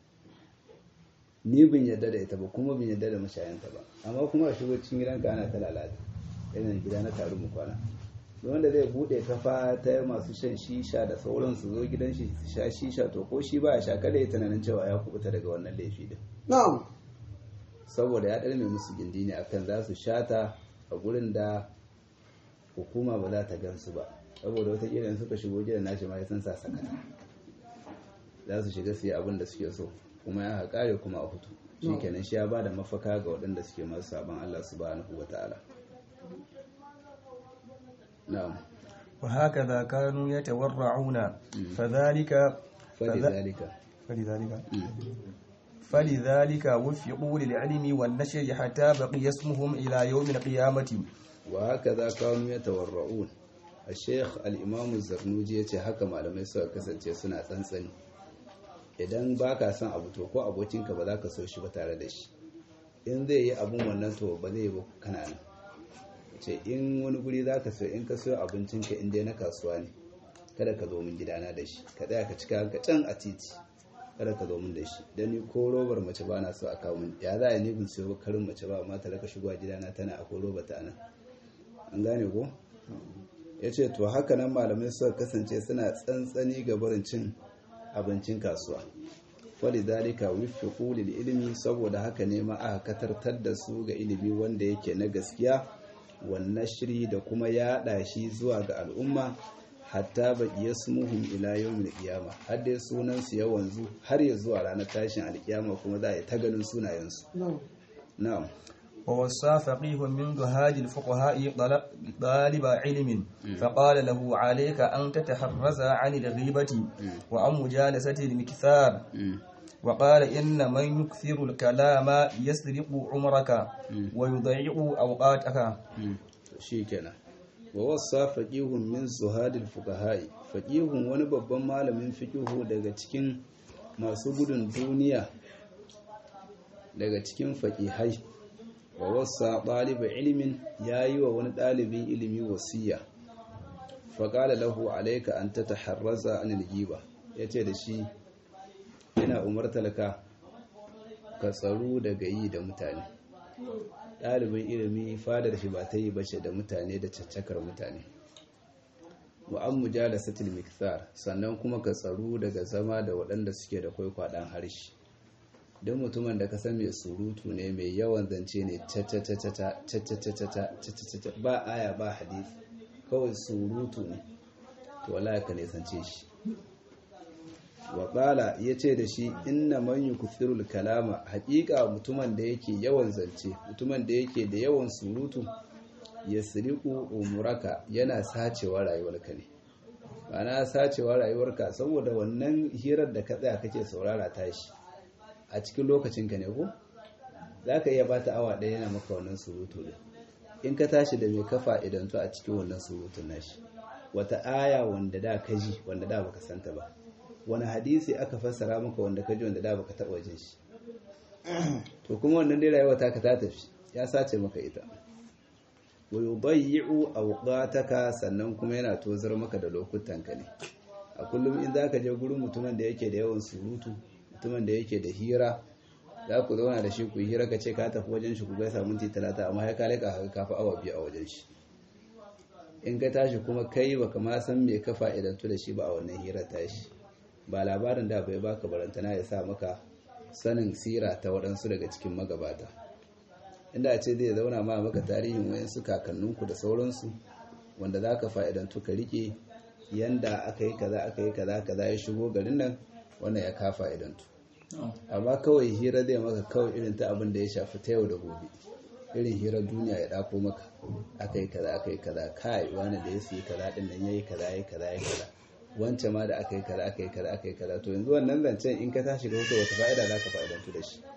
S1: ni bin yadda da ita ba kuma bin yadda da mashayanta ba amma kuma a shigo cikin gidanka ana ta lalata irin gida na taru mu kwana wanda zai bude kafa ta masu shan shisha da sauran su zo gidan shi su sha shisha to ko shi ba ya sha kada ya tunanin cewa ya kubuta daga wannan laifi din
S3: na'am
S1: saboda ya ɗarme musu gindi ne akan za su shata a gurin da hukuma ba za ta gansu ba saboda wata in suka shigo gidan nashi ma ya san sa sakata za su shiga su yi abin da suke so kuma ya haƙare kuma a hutu shi kenan shi ya ba da mafaka ga waɗanda suke masu sabon Allah subhanahu wa ta'ala na'am
S2: وهكذا كانوا يتورعون فذلك
S1: فلذلك
S2: فلذلك فلذلك وفقوا للعلم والنشر حتى بقي اسمهم إلى يوم القيامة
S1: وهكذا كانوا يتورعون الشيخ الإمام الزرنوجي yace haka malamai suka kasance suna tsantsani idan baka son abu to ko abokinka ba za ka so shi ba tare da shi in zai yi abun wannan to ba zai yi ba kana nan ce in wani guri za ka so in ka so abincinka in dai na kasuwa ne kada ka zo min gidana da shi ka tsaya ka cika ka can a titi kada ka zo min da shi dan ni ko robar mace ba na so a kawo min ya za a ni bin siyo karin mace ba amma ta raka shigowa gidana tana akwai roba ta nan an gane ko ya ce to haka nan malamai suka kasance suna tsantsani ga barin cin abincin kasuwa wali dalika wiffiqu lil ilmi saboda haka ne ma aka katartar da su ga ilimi wanda yake na gaskiya wannan shiri da kuma yaɗa shi zuwa ga al'umma hatta ba iya smuhun ila yawmin qiyama har dai sunan su ya wanzu har ya zuwa ranar tashin alkiyama kuma za a yi ta ganin sunayensu na'am
S2: ووصى فقيه من جهاد الفقهاء طالب علم فقال له عليك أن تتحرز عن الغيبة وعن مجالسة المكثار وقال إن من يكثر الكلام يسرق عمرك ويضيع أوقاتك
S1: shikenan wa wasa faqihun min zuhadil fuqaha'i faqihun wani babban malamin fiqihu daga cikin masu gudun duniya daga cikin faqihai wa wasa ɗaliba ilimin yayi wa wani ɗalibin ilimi wasiya faqala lahu alayka an tataharraza anil ghiba yace da shi ina umartalka ka tsaro daga yi da mutane ɗalibin ilimi fadar shi ba ta yi bace da mutane da caccakar mutane wa'an mujalasatil mikthar sannan kuma ka tsaro daga zama da waɗanda suke da kwaikwaɗan harshe don mutumin da ka san mai surutu ne mai yawan zance ne ba aya ba hadith kawai surutu ne to wala ka nisance shi waƙala ya ce da shi inna man yukthirul kalama haƙiƙa mutumin da yake yawan zance mutumin da yake da yawan surutu yasriqu umuraka yana sacewa rayuwarka ne ma'ana sacewa rayuwarka saboda wannan hirar da ka tsaya kake saurara tashi a cikin lokacinka ne ko za ka iya bata awa ɗaya yana maka wannan surutu ne in ka tashi da mai kafa idan to a cikin wannan surutun nashi wata aya wanda da ka ji wanda da baka santa ba wani hadisi aka fassara maka wanda ka ji wanda da baka taɓa jin shi to kuma wannan dai rayuwa ta ka ta tafi ya sace maka ita wa yudayyi'u awqataka sannan kuma yana tozar maka da lokutanka ne a kullum in zaka je gurin mutumin da yake da yawan surutu mutumin da yake da hira za ku zauna da shi ku yi hira ka ce ka tafi wajen shi ku gaisa minti talata amma ya kale ka haka kafa awa biyu a wajen shi in ka tashi kuma kai baka ma san me ka fa'idantu da shi ba a wannan hira tashi ba labarin da bai baka barantana ya sa maka sanin sira ta waɗansu daga cikin magabata inda a ce zai zauna ma maka tarihin wayansu kakanninku da sauransu wanda za ka fa'idantu ka rike yanda aka yi kaza aka yi kaza kaza ya shigo garin nan wannan ya ka fa'idantu amma kawai hira zai maka kawai irin ta abin da ya shafi ta yau da gobe irin hirar duniya ya dako maka aka yi kaza aka yi kaza kai wani da ya siyi kaza din nan yayi kaza yayi kaza yayi kaza wancan ma da aka yi kaza aka yi kaza aka yi kaza to yanzu wannan zancen in ka tashi da wuce wata fa'ida za ka fa'idantu da shi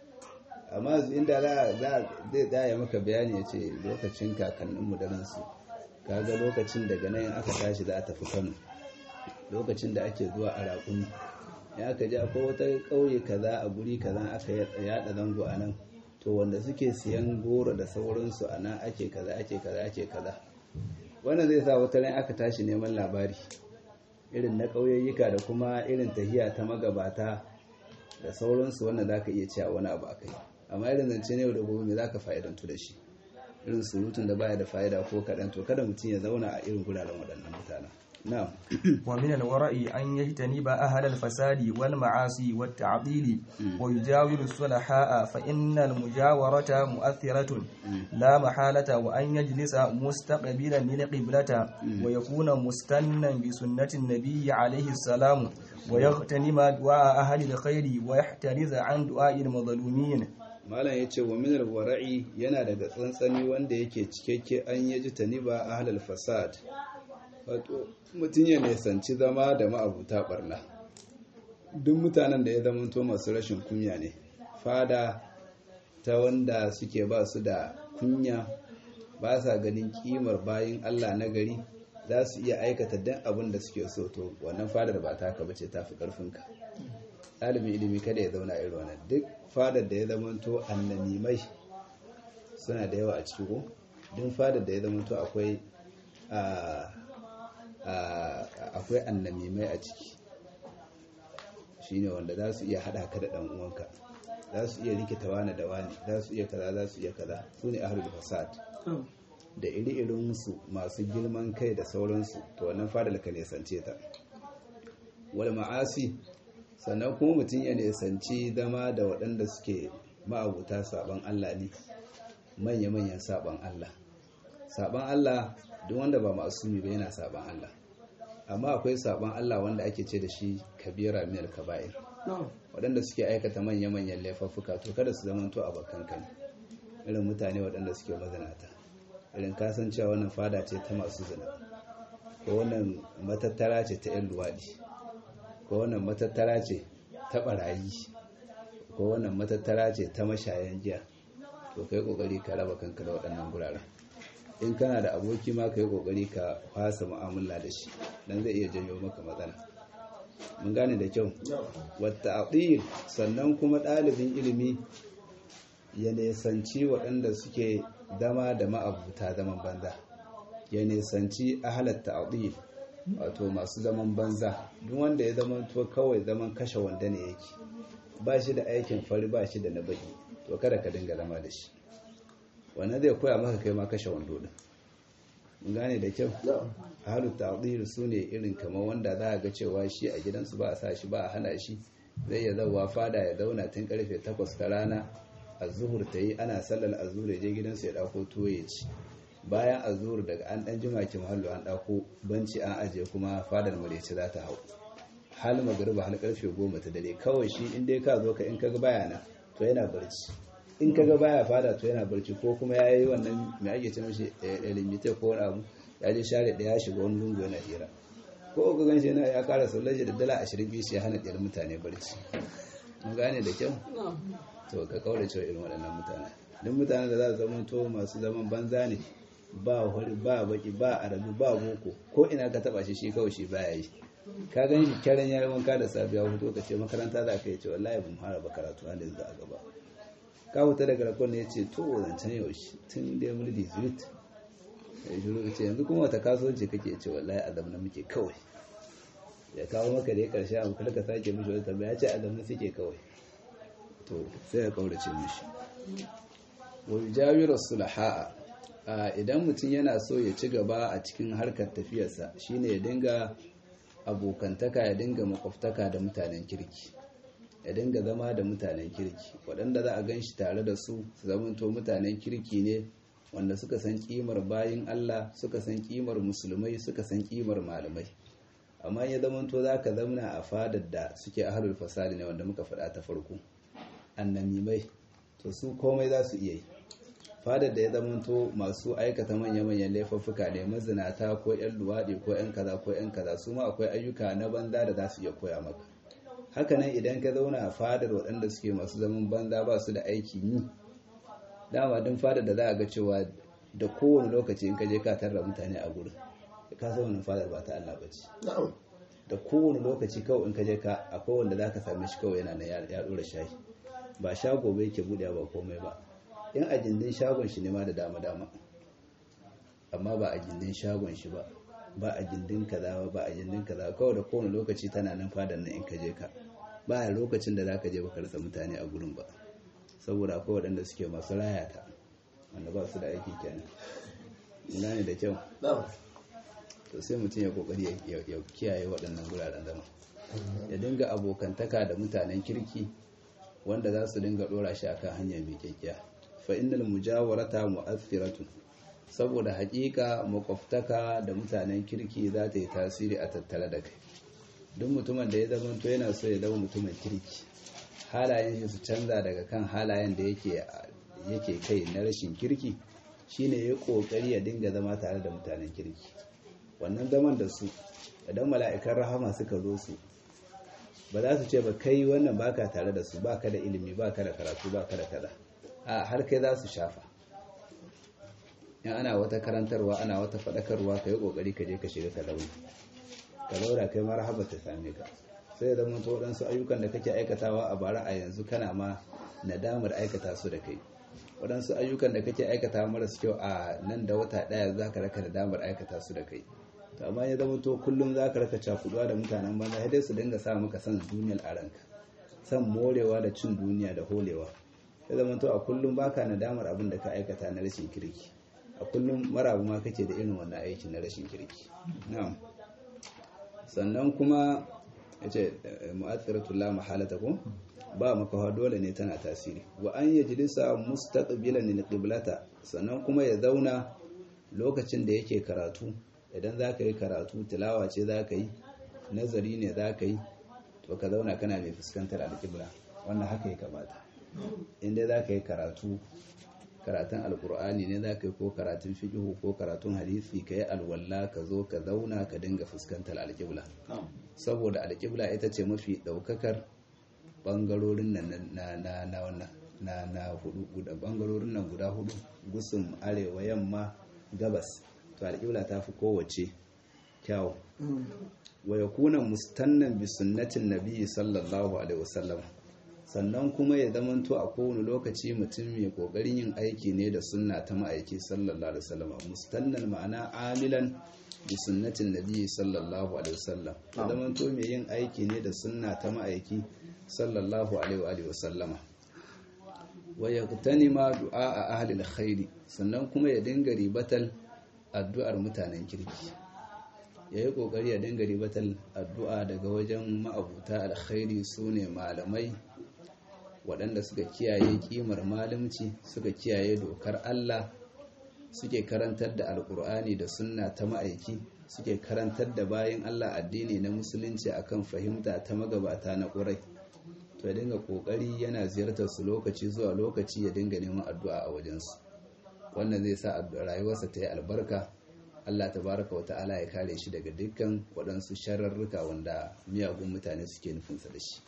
S1: amma inda za zai daya maka bayani ya ce lokacin kakanninmu da ransu kaga lokacin daga nan aka tashi za a tafi kano lokacin da ake zuwa a raƙumi ya aka ji akwai wata ƙauye kaza a guri kaza aka yada zango a nan to wanda suke siyan goro da sauransu a nan ake kaza ake kaza ake kaza wannan zai sa wata ran aka tashi neman labari irin na ƙauyayyuka da kuma irin tahiya ta magabata da sauransu wannan za ka iya cewa wani abu akai amma irin zance ne da gobe me za ka fa'idantu da shi irin surutun da baya da fa'ida ko kaɗan to kada mutum ya zauna a irin guraren waɗannan mutanen نعم
S2: ومن الورع أن يجتنب أهل الفساد والمعاصي والتعطيل ويجاور الصلحاء فإن المجاورة مؤثرة لا محالة وأن يجلس مستقبلا للقبلة ويكون مستنا بسنة النبي عليه السلام ويغتنم دعاء أهل الخير ويحترز عن دعاء المظلومين
S1: malam ya ce wa minar wara'i yana daga tsantsani wanda yake cikakke an yaji taniba ahlal fasad wato mutum ya nisanci zama da ma'abuta barna duk mutanen da ya zamanto masu rashin kunya ne fada ta wanda suke ba su da kunya ba sa ganin kimar bayin Allah na gari za su iya aikata dan abin da suke so to wannan fadar ba ta ka bace ta fi karfinka ɗalibin ilimi kada ya zauna irin wannan duk fadar da ya zamanto annamimai suna da yawa a ciki ko duk fadar da ya zamanto akwai akwai annamimai a ciki shine wanda za su iya haɗa ka da ɗan uwanka za su iya rikita wani da wani za su iya kaza za su iya kaza su ne ahlul fasad da iri-irinsu masu girman kai da sauransu to wannan fadar ka nesance ta wal ma'asi sannan kuma mutum ya nesanci zama da waɗanda suke ma'abuta saban Allah ne manya-manyan saban Allah saban Allah duk wanda ba masumi ba yana saban Allah amma akwai saban Allah wanda ake ce da shi kabira min kaba'ir waɗanda suke aikata manya-manyan laifuffuka to kada su zama to abokan kan irin mutane waɗanda suke mazanata irin kasancewa wannan fada ce ta masu zina ko wannan matattara ce ta 'yan luwaɗi ko wannan matattara ce ta ɓarayi ko wannan matattara ce ta mashayan giya to kai kokari ka raba kanka da waɗannan guraren in kana da aboki ma ka yi kokari ka fasa mu'amala da shi dan zai iya janyo maka matsala mun gane da kyau wata aqil sannan kuma ɗalibin ilimi ya nesanci waɗanda suke zama da ma'abuta zaman banza ya nesanci ahalar ta'adil wato masu zaman banza duk wanda ya zama to kawai zaman kashe wanda ne yake ba shi da aikin fari ba shi da na baki to kada ka dinga zama da shi wannan zai koya maka kai ma kashe wando din mun gane da kyau halu ta'dil su ne irin kamar wanda za ga cewa shi a gidansu ba a sa shi ba a hana shi zai ya zawa fada ya zauna tun karfe 8 ta rana azuhur ta yi ana sallar azhur ya je gidansu ya dauko tuwo ya ci bayan azhur daga an dan jima ki mahallu an dauko banci an aje kuma fadar mareci za ta hau hal magriba hal karfe 10 ta dare kawai shi in dai ka zo ka in kaga bayana to yana barci in kaga baya fada to yana barci ko kuma ya yi wannan mai ake ce mashi elimite ko wani abu ya je share ɗaya ya shiga wani lungu yana hira ko ka gan shi yana ya kara sallaji da dala ashirin biyu ya hana ɗiyar mutane barci mun gane da kyau to ka kaura cewa irin waɗannan mutane duk mutanen da za su zama to masu zaman banza ne ba hori ba baki ba arabi ba boko ko ina ka taba shi shi kawai shi baya yi ka gan shi karen ya yi wanka da safiya fito ka ce makaranta za ka yi ce wallahi ban fara ba karatu halin da a gaba ka huta daga rakon ne ya ce to zancen yaushe tun da ya mulki zurit ya shiru ce yanzu kuma wata kasuwanci kake ce wallahi azam na muke kawai ya kawo maka da ya karshe abu kada ka sake mishi wata tambaya ya ce azam na suke kawai to sai ya kaurace mishi wa yujawiru sulaha'a idan mutum yana so ya ci gaba a cikin harkar tafiyarsa shine ya dinga abokantaka ya dinga makwabtaka da mutanen kirki ya dinga zama da mutanen kirki waɗanda za a gan shi tare da su su zamanto mutanen kirki ne wanda suka san kimar bayin Allah suka san kimar musulmai suka san kimar malamai amma ya zamanto za ka zamna a fadar da suke ahalul fasadi ne wanda muka faɗa ta farko annamimai to su komai za su iya yi fadar da ya zamanto masu aikata manya-manyan laifuffuka ne mazinata ko 'yan luwaɗi ko 'yan kaza ko 'yan kaza su ma akwai ayyuka na banza da za su iya koya maka hakanan idan ka zauna a fadar waɗanda suke masu zaman banza ba su da aiki yi dama din fadar da za a ga cewa da kowane lokaci in ka je ka tarra mutane a gurin ka san wannan fadar ba ta Allah ba ce da kowane lokaci kawai in ka je ka akwai wanda za ka same shi kawai yana na ya ɗora shayi ba shago bai ke buɗe ba komai ba in a gindin shagon shi ne ma da dama-dama amma ba a gindin shagon shi ba ba a gindin kaza ba ba a gindin kaza kawai da kowane lokaci tana nan fadar nan in ka je ka ba a lokacin da za ka je ba rasa mutane a gurin ba saboda akwai waɗanda suke masu rayata wanda ba su da aiki kenan ina ne da kyau to sai mutum ya kokari ya kiyaye waɗannan guraren zama ya dinga abokantaka da mutanen kirki wanda za su dinga ɗora shi akan hanya mai kyakkyawa fa innal mujawarata mu'athiratun saboda hakika makwabtaka da mutanen kirki za ta yi tasiri a tattare da kai duk mutumin da ya zama to yana so ya zama mutumin kirki halayen shi su canza daga kan halayen da yake yake kai na rashin kirki shine ya kokari ya dinga zama tare da mutanen kirki wannan zaman da su idan mala'ikan rahama suka zo su ba za su ce ba kai wannan baka tare da su baka da ilimi baka da karatu baka da kaza a har kai za su shafa in ana wata karantarwa ana wata faɗakarwa ka yi ƙoƙari ka je ka shiga ka launi ka laura kai marhaba ta same ka sai da zama waɗansu ayyukan da kake aikatawa a bara a yanzu kana ma nadamar aikata su da kai waɗansu ayyukan da kake aikata marasu kyau a nan da wata ɗaya za ka raka nadamar aikata su da kai to amma ya zama to kullum za ka raka cakuduwa da mutanen banza sai dai su dinga sa maka san duniyar a ranka san morewa da cin duniya da holewa ya zama to a kullum baka nadamar abin da ka aikata na rashin kirki a kullum marabu ma kake da irin wannan aikin na rashin kirki na'am sannan kuma yace mu'athiratul la mahalata ko ba makawa dole ne tana tasiri wa an yajlisa mustaqbilan lil qiblata sannan kuma ya zauna lokacin da yake karatu idan zaka yi karatu tilawa ce zaka yi nazari ne zaka yi to ka zauna kana mai fuskantar alƙibla wannan haka ya kamata inda za ka yi karatu karatun alkur'ani ne za ka yi ko karatun fiƙihu ko karatun hadisi ka yi alwalla ka zo ka zauna ka dinga fuskantar alƙibla saboda alƙibla ita ce mafi ɗaukakar ɓangarorin nan na na wannan na na hudu guda ɓangarorin nan guda hudu gusum arewa yamma gabas to alƙibla ta fi kowace kyau wa yakuna mustannan bi sunnatin nabiyyi sallallahu alaihi wasallam sannan kuma ya zamanto a kowane lokaci mutum mai kokarin yin aiki ne da sunna ta ma'aiki sallallahu alaihi wasallam mustannan ma'ana amilan bi sunnatin nabiyyi sallallahu alaihi wasallam ya zamanto mai yin aiki ne da sunna ta ma'aiki sallallahu alaihi wasallam wa yaqtanima du'a ahli alkhairi sannan kuma ya dinga ribatal addu'ar mutanen kirki ya yi ƙoƙari ya dinga ribatar addu'a daga wajen ma'abuta alkhairi su ne malamai waɗanda suka kiyaye ƙimar malamci suka kiyaye dokar Allah suke karantar da alƙur'ani da sunna ta ma'aiki suke karantar da bayan Allah addini na musulunci akan fahimta ta magabata na ƙurai to ya dinga kokari yana ziyartar su lokaci zuwa lokaci ya dinga neman addu'a a wajensu wannan zai sa rayuwarsa ta yi albarka Allah tabaraka wa ta'ala ya kare shi daga dukkan waɗansu shararruka wanda miyagun mutane suke nufinsa da shi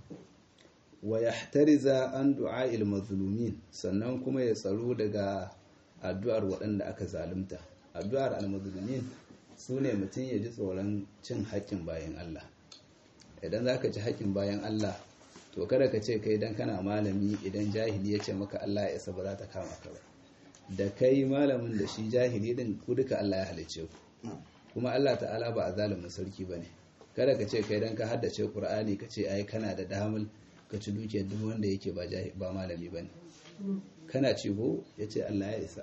S1: wa yahtariza an du'a'il mazlumin sannan kuma ya tsaro daga addu'ar waɗanda aka zalunta addu'ar al-mazlumin sune mutum ya ji tsoron cin haƙƙin bayan Allah idan zaka ci haƙƙin bayan Allah to kada ka ce kai dan kana malami idan jahili ya ce maka Allah ya isa ba za ta kama ka ba da kai malamin da shi jahili din ku duka Allah ya halice ku kuma Allah ta'ala ba a zalimin sarki bane kada ka ce kai dan ka haddace Qur'ani ka ce ai kana da damul ka ci dukiyar duk wanda yake ba ba malami bane kana ci go yace Allah ya isa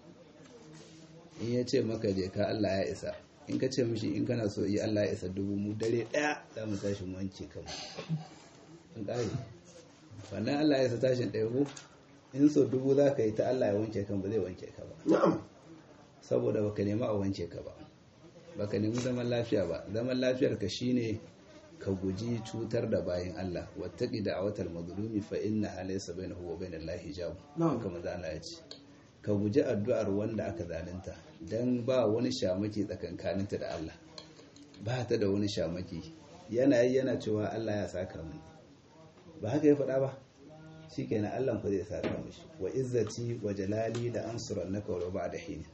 S1: in ya ce maka je ka Allah ya isa in ka ce mishi in kana so yi Allah ya isa dubu mu dare daya za mu tashi mu wanke kanmu in kare wannan Allah ya isa tashin ɗaya ko in so dubu za ka yi ta Allah ya wanke kan ba zai wanke ka ba
S3: na'am
S1: saboda baka nemi a wanke ka ba baka nemi zaman lafiya ba zaman lafiyar ka shine ka guji cutar da bayan Allah wattaqi da'watal mazlumi fa inna laysa bainahu wa bainal lahi hijab kamar da Allah ya ce ka guji addu'ar wanda aka zalunta dan ba wani shamaki tsakankaninta da Allah ba ta da wani shamaki yana yi yana cewa Allah ya saka mu ba haka ya faɗa ba shi kenan Allah ku zai saka mishi wa izzati wa jalali da ansurannaka wa ba'da hin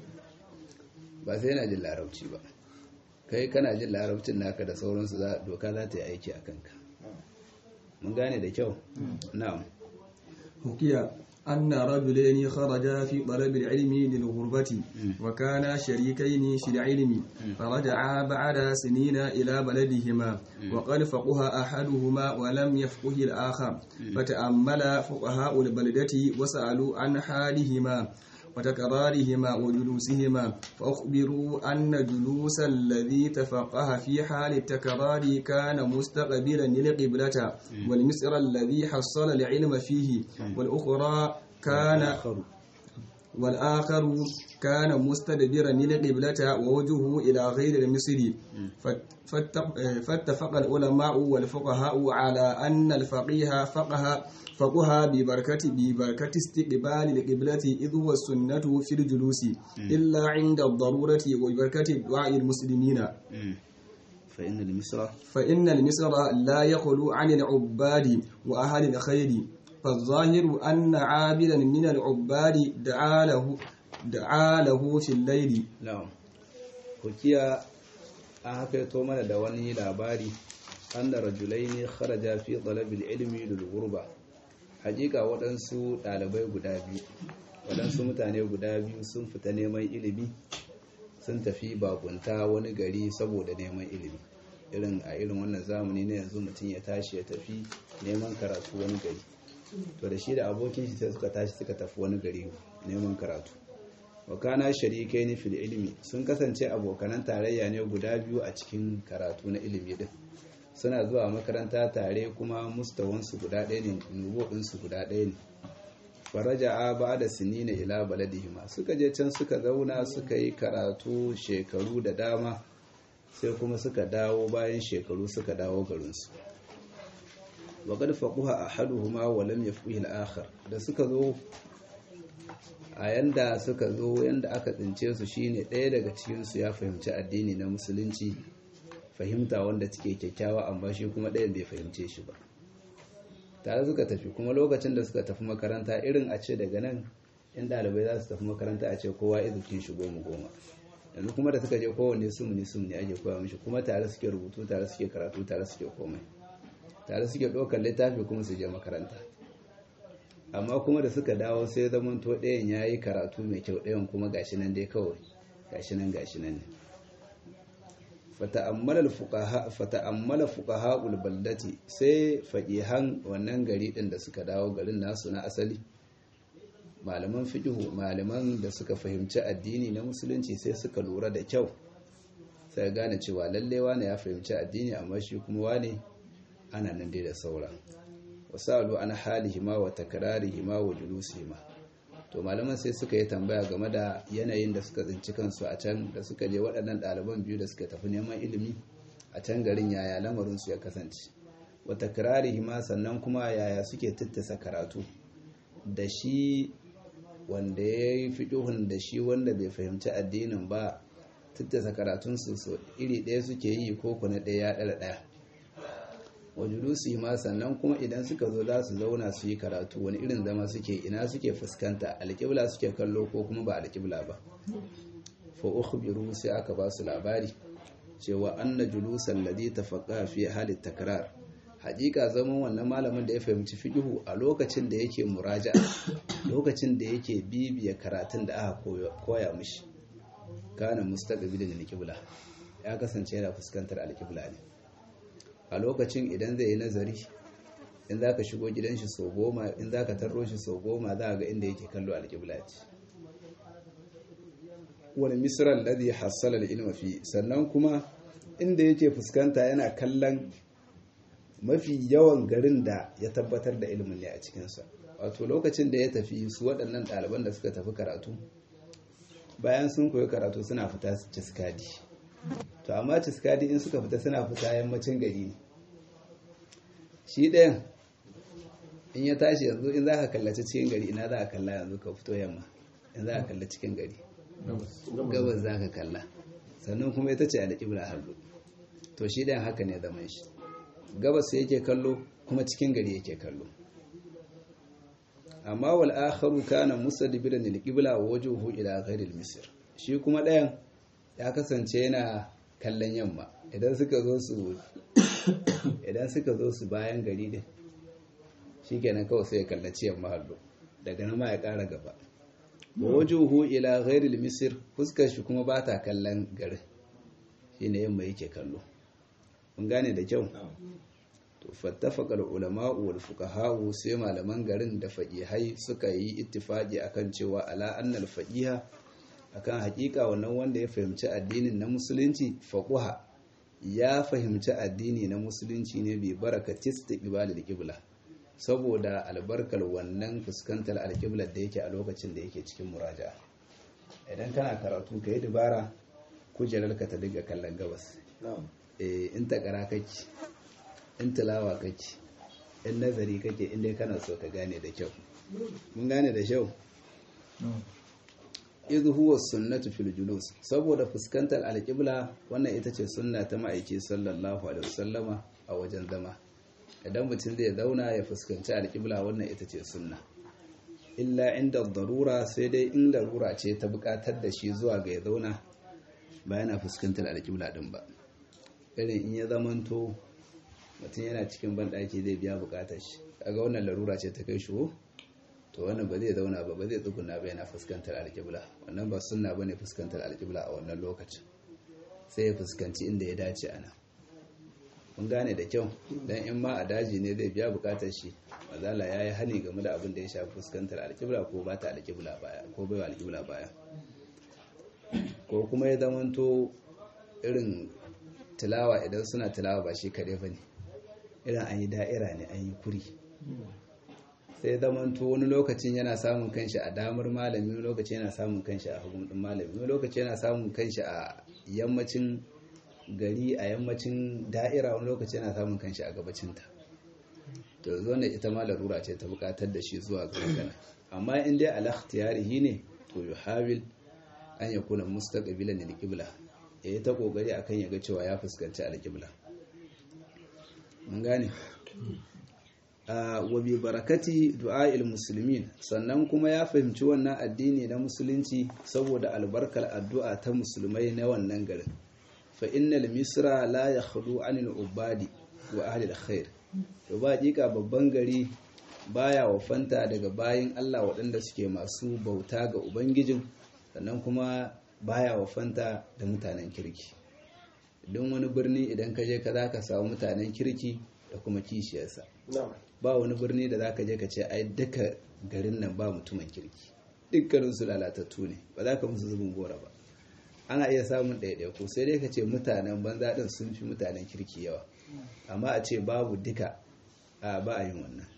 S1: ba sai yana jin larabci ba kai kana jin larabcin naka da sauransu za doka za ta yi aiki a kanka mun gane da kyau na'am
S2: hukiya أن رجلين خرجا في طلب العلم للغربة وكانا شريكين في العلم فرجعا بعد سنين إلى بلدهما وقد فقه أحدهما ولم يفقه الآخر فتأمل فقهاء البلدة وسألوا عن حالهما وتكرارهما وجلوسهما فأخبروا أن جلوس الذي تفقه في حال التكرار كان مستقبلا للقبلة والمسر الذي حصل العلم فيه والأخرى كان والآخر كان مستدبرا للقبلة ووجهه إلى غير المصر فاتفق العلماء والفقهاء على أن الفقيه فقه فقها ببركة ببركة استقبال القبلة إذ هو السنة في الجلوس إلا عند الضرورة وبركة دعاء المسلمين
S1: فإن المصر
S2: فإن المصر لا يخلو عن العباد وأهل الخير فالظاهر أن عابدا من العباد دعا له دعا له في الليل
S1: na'am hukiya an hakaito mana da wani labari anna rajulaini kharaja fi talabil ilmi lil ghurba hakika waɗansu ɗalibai guda biyu waɗansu mutane guda biyu sun fita neman ilimi sun tafi bakunta wani gari saboda neman ilimi irin a irin wannan zamani na yanzu mutum ya tashi ya tafi neman karatu wani gari to da shi da abokin shi sai suka tashi suka tafi wani gari neman karatu wakana sharikai ni fil ilimi sun kasance abokanan tarayya ne guda biyu a cikin karatu na ilimi din suna zuwa makaranta tare kuma mustawansu guda ɗaya ne nubuɗinsu guda ɗaya ne faraja a ba da sinina ila baladihima suka je can suka zauna suka yi karatu shekaru da dama sai kuma suka dawo bayan shekaru suka dawo garinsu waƙar faƙuha a haduhuma walam ya fi al'akhar da suka zo a yanda suka zo yanda aka tsince su shine ɗaya daga cikinsu ya fahimci addini na musulunci fahimta wanda take kyakkyawa amma shi kuma ɗayan bai fahimce shi ba tare suka tafi kuma lokacin da suka tafi makaranta irin a ce daga nan in ɗalibai za su tafi makaranta a ce kowa izukin shi goma goma yanzu kuma da suka je kowanne sumuni sumuni ake koya mishi kuma tare suke rubutu tare suke karatu tare suke komai tare suke ɗaukar littafi kuma su je makaranta amma kuma da suka dawo sai zaman to ɗayan ya yi karatu mai kyau ɗayan kuma gashi nan dai kawai gashi nan gashi nan ne fata'ammala fuqaha baldati sai faqihan wannan gari ɗin da suka dawo garin nasu na asali malaman fiqhu malaman da suka fahimci addini na musulunci sai suka lura da kyau sai gane cewa lalle wane ya fahimci addini amma shi kuma wane ana nan dai da saura wasalu an halihima wa takrarihima wa julusihima to malaman sai suka yi tambaya game da yanayin da suka tsinci kansu a can da suka je waɗannan ɗaliban biyu da suka tafi neman ilimi a can garin yaya lamarin su ya kasance wa takrarihi ma sannan kuma yaya suke tattasa karatu da shi wanda ya yi fiƙihun da shi wanda bai fahimci addinin ba tattasa karatunsu so iri ɗaya suke yi ko kuna ɗaya ya ɗara ɗaya wajulusi ma sannan kuma idan suka zo za su zauna su yi karatu wani irin zama suke ina suke fuskanta alƙibla suke kallo ko kuma ba alƙibla ba fa ukhbiru sai aka ba su labari cewa anna julusan ladhi tafaqqa fi halit takrar haƙiƙa zaman wannan malamin da ya fahimci fiqhu a lokacin da yake muraja lokacin da yake bibiya karatun da aka koya mishi kana mustaqbilin alqibla ya kasance yana fuskantar alqibla ne a lokacin idan zai yi nazari in zaka shigo gidan shi sau goma in zaka tarro shi sau goma za ga inda yake kallo alqibla ce wani misran ladhi hassala al-ilma fi sannan kuma inda yake fuskanta yana kallon mafi yawan garin da ya tabbatar da ilimin ne a cikinsa wato lokacin da ya tafi su waɗannan ɗaliban da suka tafi karatu bayan sun koyi karatu suna fita ciskadi to amma ciskadi in suka fita suna fita yammacin gari ne shi ɗayan in ya tashi yanzu in za ka kallaci cikin gari ina za ka kalla yanzu ka fito yamma in za ka kalla cikin gari gabas za ka kalla sannan kuma ita ce alƙibla hallu to shi ɗayan haka ne zaman shi gabas yake kallo kuma cikin gari yake kallo amma wal akharu kana musaddibiran lil qibla wa wajhuhu ila ghairi misr shi kuma ɗayan ya kasance yana kallon yamma idan suka zo su idan suka zo su bayan gari din shikenan kawai sai ya kallaci yamma hallo daga nan ma ya ƙara gaba wa wajhuhu ila ghairi misr fuskar shi kuma ba ta kallon garin shine yamma yake kallo mun gane da kyau to fattafaqal ulama'u wal fuqaha'u sai malaman garin da faqihai suka yi ittifaqi akan cewa ala annal faqiha akan hakika wannan wanda ya fahimci addinin na musulunci faquha ya fahimci addini na musulunci ne bi barakatis istiqbalil qibla saboda albarkar wannan fuskantar alqiblar da yake a lokacin da yake cikin muraja'a idan kana karatu kai dubara kujerarka ta diga kallon gabas in takara kake in tilawa kake in nazari kake inda kana so ka gane da kyau mun gane da kyau idh huwa sunnatu fil julus saboda fuskantar alqibla wannan ita ce sunna ta ma'aiki sallallahu alaihi wasallama a wajen zama idan mutum zai zauna ya fuskanci alqibla wannan ita ce sunna illa inda darura sai dai in darura ce ta bukatar da shi zuwa ga ya zauna ba yana fuskantar alqibla din ba irin in ya zamanto mutum yana cikin banɗaki zai biya bukatar shi kaga wannan larura ce ta kai shi to wannan ba zai zauna ba ba zai tsuguna ba yana fuskantar alƙibla wannan ba sunna bane fuskantar alƙibla a wannan lokacin sai ya fuskanci inda ya dace ana kun gane da kyau dan in ma a daji ne zai biya bukatar shi mazala ya yi hani game da abin da ya shafi fuskantar alƙibla ko ba ta alƙibla baya ko bai alƙibla baya ko kuma ya zamanto irin tilawa idan suna tilawa ba shi kaɗai ba ne irin an yi da'ira ne an yi kuri sai zamanto wani lokacin yana samun kanshi a damar malami wani lokacin yana samun kanshi a hagun ɗin malami wani lokacin yana samun kanshi a yammacin gari a yammacin da'ira wani lokacin yana samun kanshi a gabacinta to zo ne ita ma larura ce ta bukatar da shi zuwa ga magana amma in dai ala ikhtiyarihi ne to yuhawil an yakuna mustaqbilan lil qibla ya yi ta kokari akan ya ga cewa ya fuskanci alƙibla mun gane wa bi barakati du'a'il muslimin sannan kuma ya fahimci wannan addini na musulunci saboda albarkar addu'a ta musulmai na wannan garin fa innal misra la yakhlu anil ubadi wa ahli alkhair to ba hakika babban gari baya wafanta daga bayin Allah waɗanda suke masu bauta ga ubangijin sannan kuma baya wafanta da mutanen kirki don wani birni idan ka je ka za ka samu mutanen kirki da kuma kishiyarsa ba wani birni da za ka je ka ce ai duka garin nan ba mutumin kirki dukkanin su lalatattu ne ba za ka musu zubin gora ba ana iya samun ɗaiɗaiku sai dai ka ce mutanen banza ɗin sun fi mutanen kirki yawa amma a ce babu duka a ba a yin wannan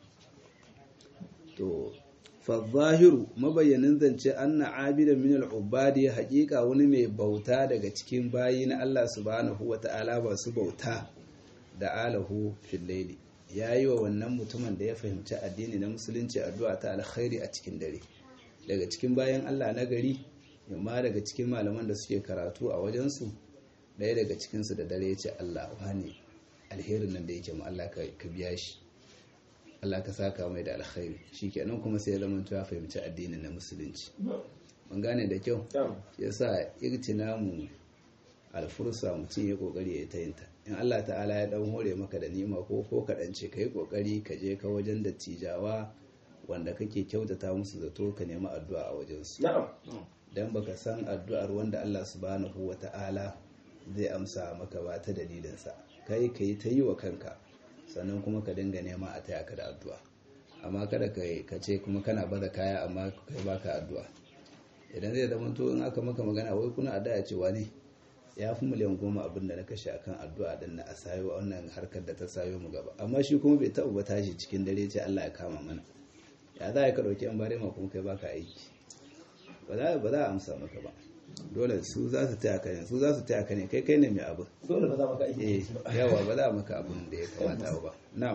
S1: to fazahiru mabayyanin zance anna abidan min al'ubadi haƙiƙa wani mai bauta daga cikin bayi na Allah subhanahu wa ta'ala ba su bauta da alahu fil layli yayi wa wannan mutumin da ya fahimci addini na musulunci addu'a ta alkhairi a cikin dare daga cikin bayan Allah na gari yamma daga cikin malaman da suke karatu a wajensu ɗaya daga cikinsu da dare ya ce Allah wani alherin nan da yake mu Allah ka biya shi Allah ka saka mai da alkhairi shikenan kuma sai ya zama ya fahimci addinin na musulunci mun gane da kyau yasa irtinamu alfursa mutum ya kokari ya tayinta in Allah ta'ala ya dan hore maka da nima ko ko kaɗan ce kai kokari ka je ka wajen dattijawa wanda kake kyautata musu zato ka nemi addu'a a wajensu dan baka san addu'ar wanda Allah subhanahu wata'ala zai amsa maka ba ta dalilinsa kai ka yi ta yi wa kanka sannan kuma ka dinga nema a taya ka da addu'a amma kada ka ce kuma kana bada kaya amma kai baka addu'a idan zai zama to in aka maka magana wai kuna addu'a cewa ne ya fi miliyan goma abin da na kashe akan addu'a din na a sayo wannan harkar da ta sayo mu gaba amma shi kuma bai taɓa ba tashi cikin dare ce Allah ya kama mana ya za ka ɗauki yan bare ma kuma kai baka aiki ba za a amsa maka ba dole su za su taya ka ne su za su taya ka ne kai kai ne mai abu
S3: dole ba za maka aiki
S1: yawa ba za maka abin da ya kamata ba na'am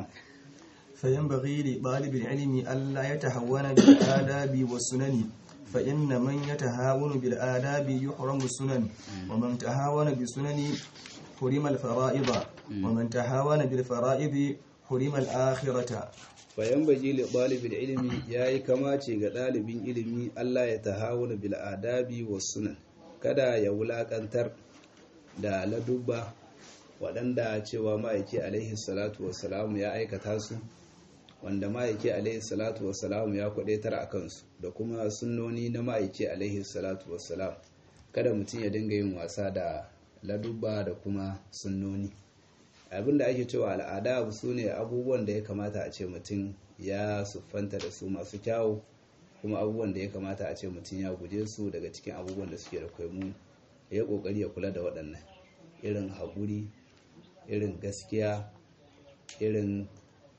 S2: فينبغي لطالب العلم ألا يتهون بالآداب والسنن فإن من يتهاون بالآداب يحرم السنن ومن تهاون بالسنن حرم الفرائض ومن تهاون بالفرائض حرم الآخرة
S1: fayanbaji li ɗalibin ilimi ya yi kamace ga ɗalibin ilimi Allah ya tahawuna bil adabi wa sunan kada ya wulaƙantar da ladubba waɗanda cewa ma'aiki alaihi salatu wassalamu ya aikata su wanda ma'aiki alaihi salatu wassalamu ya kwadaitar a kansu da kuma sunnoni na ma'aiki alaihi salatu wassalam kada mutum ya dinga yin wasa da ladubba da kuma sunnoni abinda ake cewa al'ada su ne abubuwan da ya kamata a ce mutum ya siffanta da su masu kyawu kuma abubuwan da ya kamata a ce mutum ya guje su daga cikin abubuwan da suke da kwaimu ya kokari ya kula da waɗannan irin haƙuri irin gaskiya irin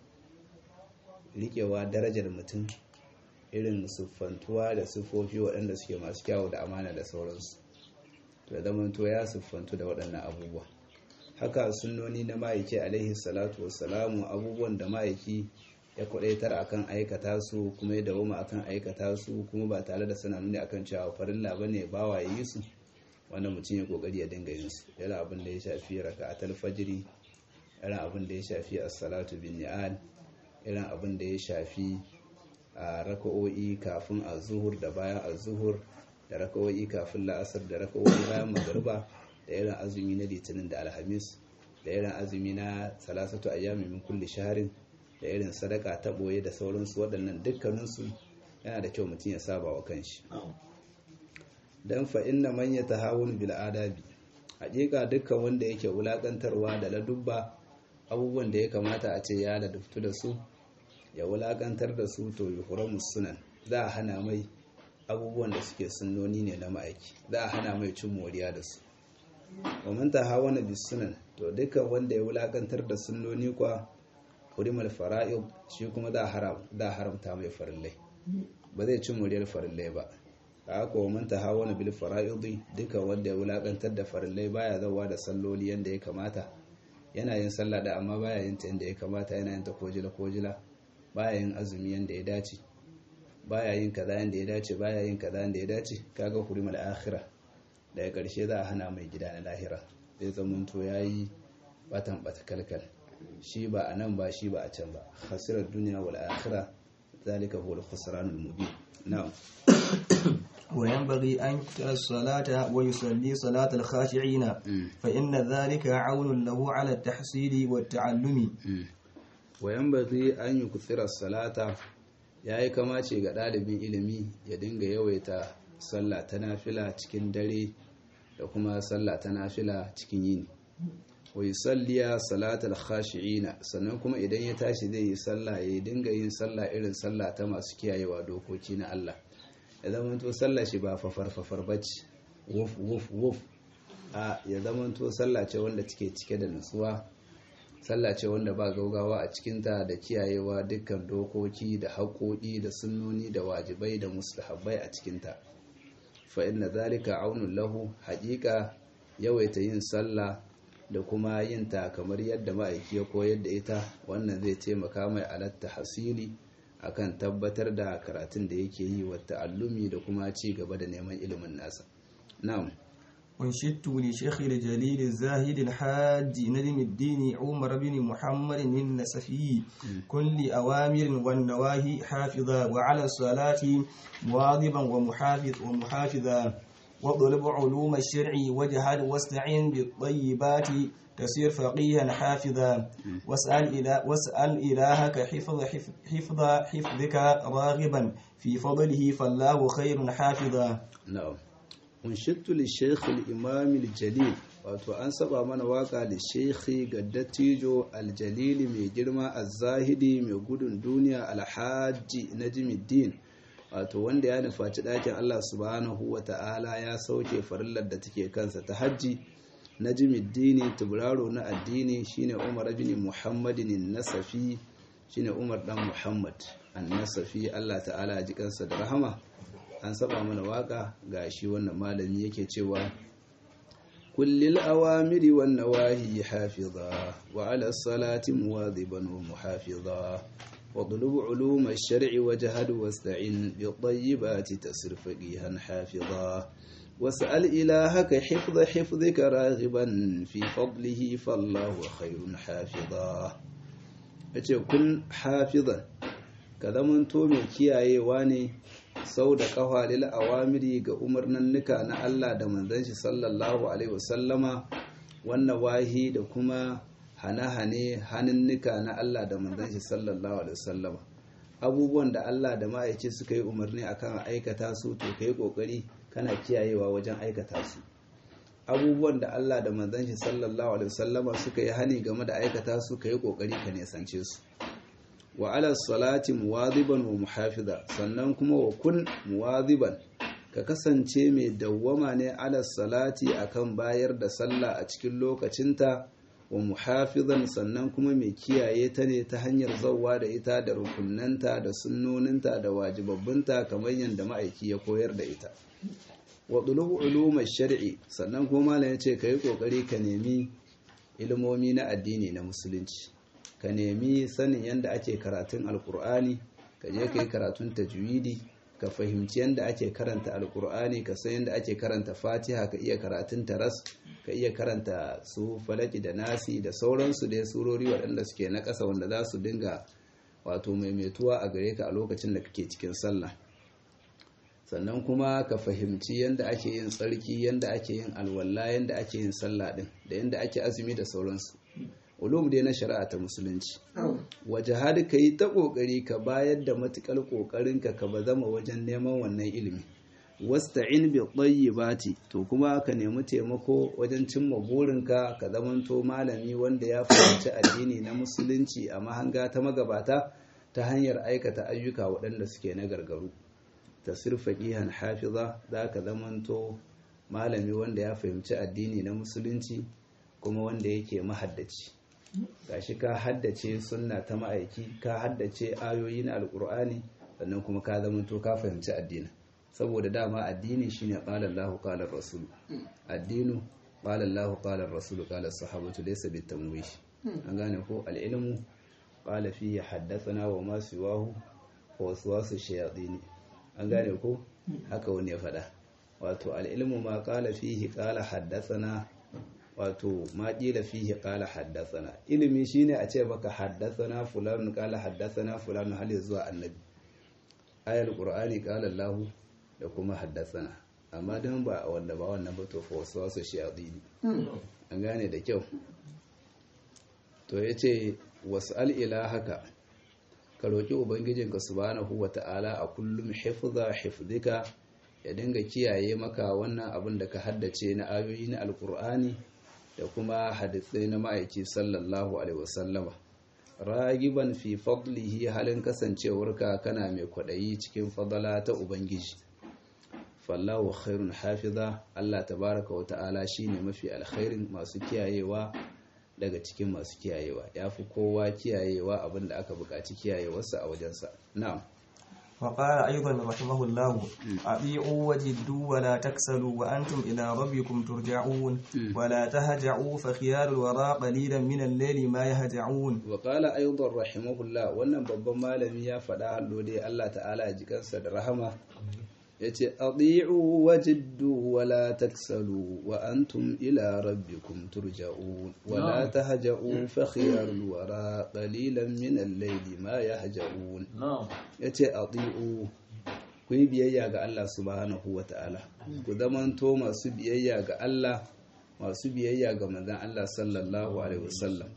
S1: riƙewa darajar mutum irin siffantuwa da siffofi waɗanda suke masu kyawu da amana da sauransu da zamanto ya siffantu da waɗannan abubuwa haka sunnoni na ma'aiki alaihi salatu wassalamu abubuwan da ma'aiki ya kwadaitar akan aikata su kuma ya dawoma akan aikata su kuma ba tare da suna nuni akan cewa farilla bane bawa yi su wannan mutum ya kokari ya dinga yin su yana abin da ya shafi raka'atul fajri irin abin da ya shafi as-salatu bin ni'al irin abin da ya shafi a raka'o'i kafin az-zuhur da bayan az-zuhur da raka'o'i kafin la'asar da raka'o'i bayan magriba da irin azumi na litinin da alhamis da irin azumi na salasatu ayyami min kulli shaharin da irin sadaka ta boye da sauransu waɗannan dukkaninsu yana da kyau mutum ya saba wa kanshi dan fa inna man yatahawun bil adabi hakika dukkan wanda yake wulakantarwa da ladubba abubuwan da ya kamata a ce ya laduftu da su ya wulakantar da su to yuhramu sunan za a hana mai abubuwan da suke sunnoni ne na ma'aiki za a hana mai cin moriya da su wa man tahawana bis sunan to dukkan wanda ya wulakantar da sunnoni kwa hurimal fara'id shi kuma da haram da haramta mai farillai ba zai ci moriyar farillai ba haka wa man tahawana bil fara'id dukkan wanda ya wulakantar da farillai baya zawa da salloli yanda ya kamata yana yin sallah da amma baya yin ta yanda ya kamata yana yin ta kojila kojila baya yin azumi yanda ya dace baya yin kaza yanda ya dace baya yin kaza yanda ya dace kaga hurimal akhirah daga ƙarshe za a hana mai gida na lahira zai zamanto ya yi batan bata kalkal shi ba a nan ba shi ba a can ba hasirar duniya wal akhira zalika huwa al-khusran al-mubin na'am
S2: وينبغي أن يكثر الصلاة ويصلي صلاة الخاشعين فإن ذلك عون له على التحصيل والتعلم
S1: وينبغي أن يكثر الصلاة yayi kamace ga ɗalibin ilimi ya dinga yawaita sallah ta nafila cikin dare da kuma sallah ta nafila cikin yini wa yusalliya salatal khashi'ina sannan kuma idan ya tashi zai yi sallah ya dinga yin sallah irin sallah ta masu kiyayewa dokoki na Allah ya zamanto sallah shi ba fafar fafar bace wuf wuf wuf a ya zamanto sallah ce wanda take cike da nutsuwa sallah ce wanda ba gaugawa a cikinta da kiyayewa dukkan dokoki da haƙoƙi da sunnoni da wajibai da mustahabbai a cikinta fa inna zalika aunun lahu haƙiƙa yawaita yin sallah da kuma yin ta kamar yadda ma'aiki ya koyar da ita wannan zai taimaka mai alatta hasili akan tabbatar da karatun da yake yi wa ta'allumi da kuma ci gaba da neman ilimin nasa na'am
S2: وانشدت لشيخ الجليل الزاهد الحاج نجم الدين عمر بن محمد النسفي كل أوامر والنواهي حافظا وعلى الصلاة واظبا ومحافظ ومحافظا واطلب علوم الشرع واجهد واستعن بالطيبات تصير فقيها حافظا واسأل, إله واسأل إلهك حفظ حفظ, حفظ حفظك راغبا في فضله فالله خير حافظا
S1: na'am unshittu li shaykh al-imam al-jalil wato an saba mana waka da shaykhi ga dattijo al-jalil mai girma az-zahidi mai gudun duniya al-hajji najmuddin wato wanda ya nufaci ɗakin Allah subhanahu wa ta'ala ya sauke farillar da take kansa ta hajji najmuddin tubraro na addini shine Umar bin Muhammadin nasafi shine Umar dan Muhammad an-nasafi Allah ta'ala ya ji kansa da rahama an saba mana waka ga shi wannan malami yake cewa kullil awamiri wan nawahi hafiza wa ala salati muwadhiban wa muhafiza واطلب علوم الشرع وجهد واستعن بالطيبات تسر فقيها حافظا واسأل إلهك حفظ حفظك راغبا في فضله فالله خير حافظا كن حافظا كذا من تومي كياي واني sau da kafa lil awamiri ga umarnannuka na Allah da manzon shi sallallahu alaihi wasallama wannan wahi da kuma hane-hane hannunnuka na Allah da manzon shi sallallahu alaihi wasallama abubuwan da Allah da ma'aici suka yi umarni akan aikata su to kai kokari kana kiyayewa wajen aikata su abubuwan da Allah da manzon shi sallallahu alaihi wasallama suka yi hani game da aikata su kai kokari ka nesance su wa ala salati muwadhiban wa muhafiza sannan kuma wa kun muwadhiban ka kasance mai dawwama ne ala salati akan bayar da sallah a cikin lokacinta wa muhafizan sannan kuma mai kiyaye ta ne ta hanyar zauwa da ita da rukunanta da sunnoninta da wajibabbinta kamar yadda ma'aiki ya koyar da ita wa ɗulubu ulumar shari'i sannan kuma malam ya ce ka yi ƙoƙari ka nemi ilmomi na addini na musulunci ka nemi sanin yadda ake karatun alkur'ani ka je ka yi karatun tajwidi ka fahimci yadda ake karanta alkur'ani ka san yadda ake karanta fatiha ka iya karatun taras ka iya karanta su falaki da nasi da sauransu da surori waɗanda suke na ƙasa wanda za su dinga wato maimaituwa a gare ka a lokacin da kake cikin sallah sannan kuma ka fahimci yadda ake yin tsarki yadda ake yin alwala yadda ake yin sallah din da yadda ake azumi da sauransu ulum dai na shari'a ta musulunci waje har ka yi ta kokari ka bayar da matukar kokarin ka ka ba zama wajen neman wannan ilimi wasta'in bi tayyibati to kuma ka nemi taimako wajen cimma burinka ka zamanto malami wanda ya fahimci addini na musulunci a mahanga ta magabata ta hanyar aikata ayyuka waɗanda suke na gargaru tasir faqihan hafiza za ka zamanto malami wanda ya fahimci addini na musulunci kuma wanda yake mahaddaci gashi ka haddace sunna ta ma'aiki ka haddace ayoyi na alkur'ani sannan kuma ka zamanto ka fahimci addini saboda dama addini shine qala Allahu qala rasul addinu qala Allahu qala rasul qala sahabatu laysa bitamwish an gane ko al-ilmu qala fihi haddathana wa ma siwahu wa waswasu shayatin an gane ko haka wani ya faɗa wato al-ilmu ma qala fihi qala haddathana wato ma ƙila fihi ƙala haddasana ilimi shine a ce maka haddasana fulani ƙala haddasana fulani hali zuwa annabi ayar ƙur'ani ƙala lahu da kuma haddasana amma don ba a wanda ba wannan ba to wasu wasu shaɗini an gane da kyau to ya ce wasu al'ila haka ka roƙi ubangijinka subhanahu wa ta'ala a kullum hifza hifzika ya dinga kiyaye maka wannan abin da ka haddace na ayoyi na alƙur'ani da kuma hadisai na ma'aiki sallallahu alaihi wasallama ragiban fi fadlihi halin kasancewarka kana mai kwaɗayi cikin fadala ta ubangiji fallahu khairun hafiza Allah tabaraka wa ta'ala shine mafi alkhairin masu kiyayewa daga cikin masu kiyayewa yafi kowa kiyayewa abinda aka buƙaci kiyayewarsa a wajensa na'am
S2: وقال أيضا رحمه الله أطيعوا وجدوا ولا تكسلوا وأنتم إلى ربكم ترجعون ولا تهجعوا فخيار الوراء قليلا من الليل ما يهجعون
S1: وقال أيضا رحمه الله wannan babban malami ya faɗa hallo dai Allah ta'ala ya jikansa da rahama yace adi'u wajiddu wala taksalu wa antum ila rabbikum turja'un wala tahja'u fa khiyarul wara qalilan min al-layli ma yahja'un yace adi'u ku yi biyayya ga Allah subhanahu wa ta'ala ku zamanto masu biyayya ga Allah masu biyayya ga manzon Allah sallallahu alaihi wasallam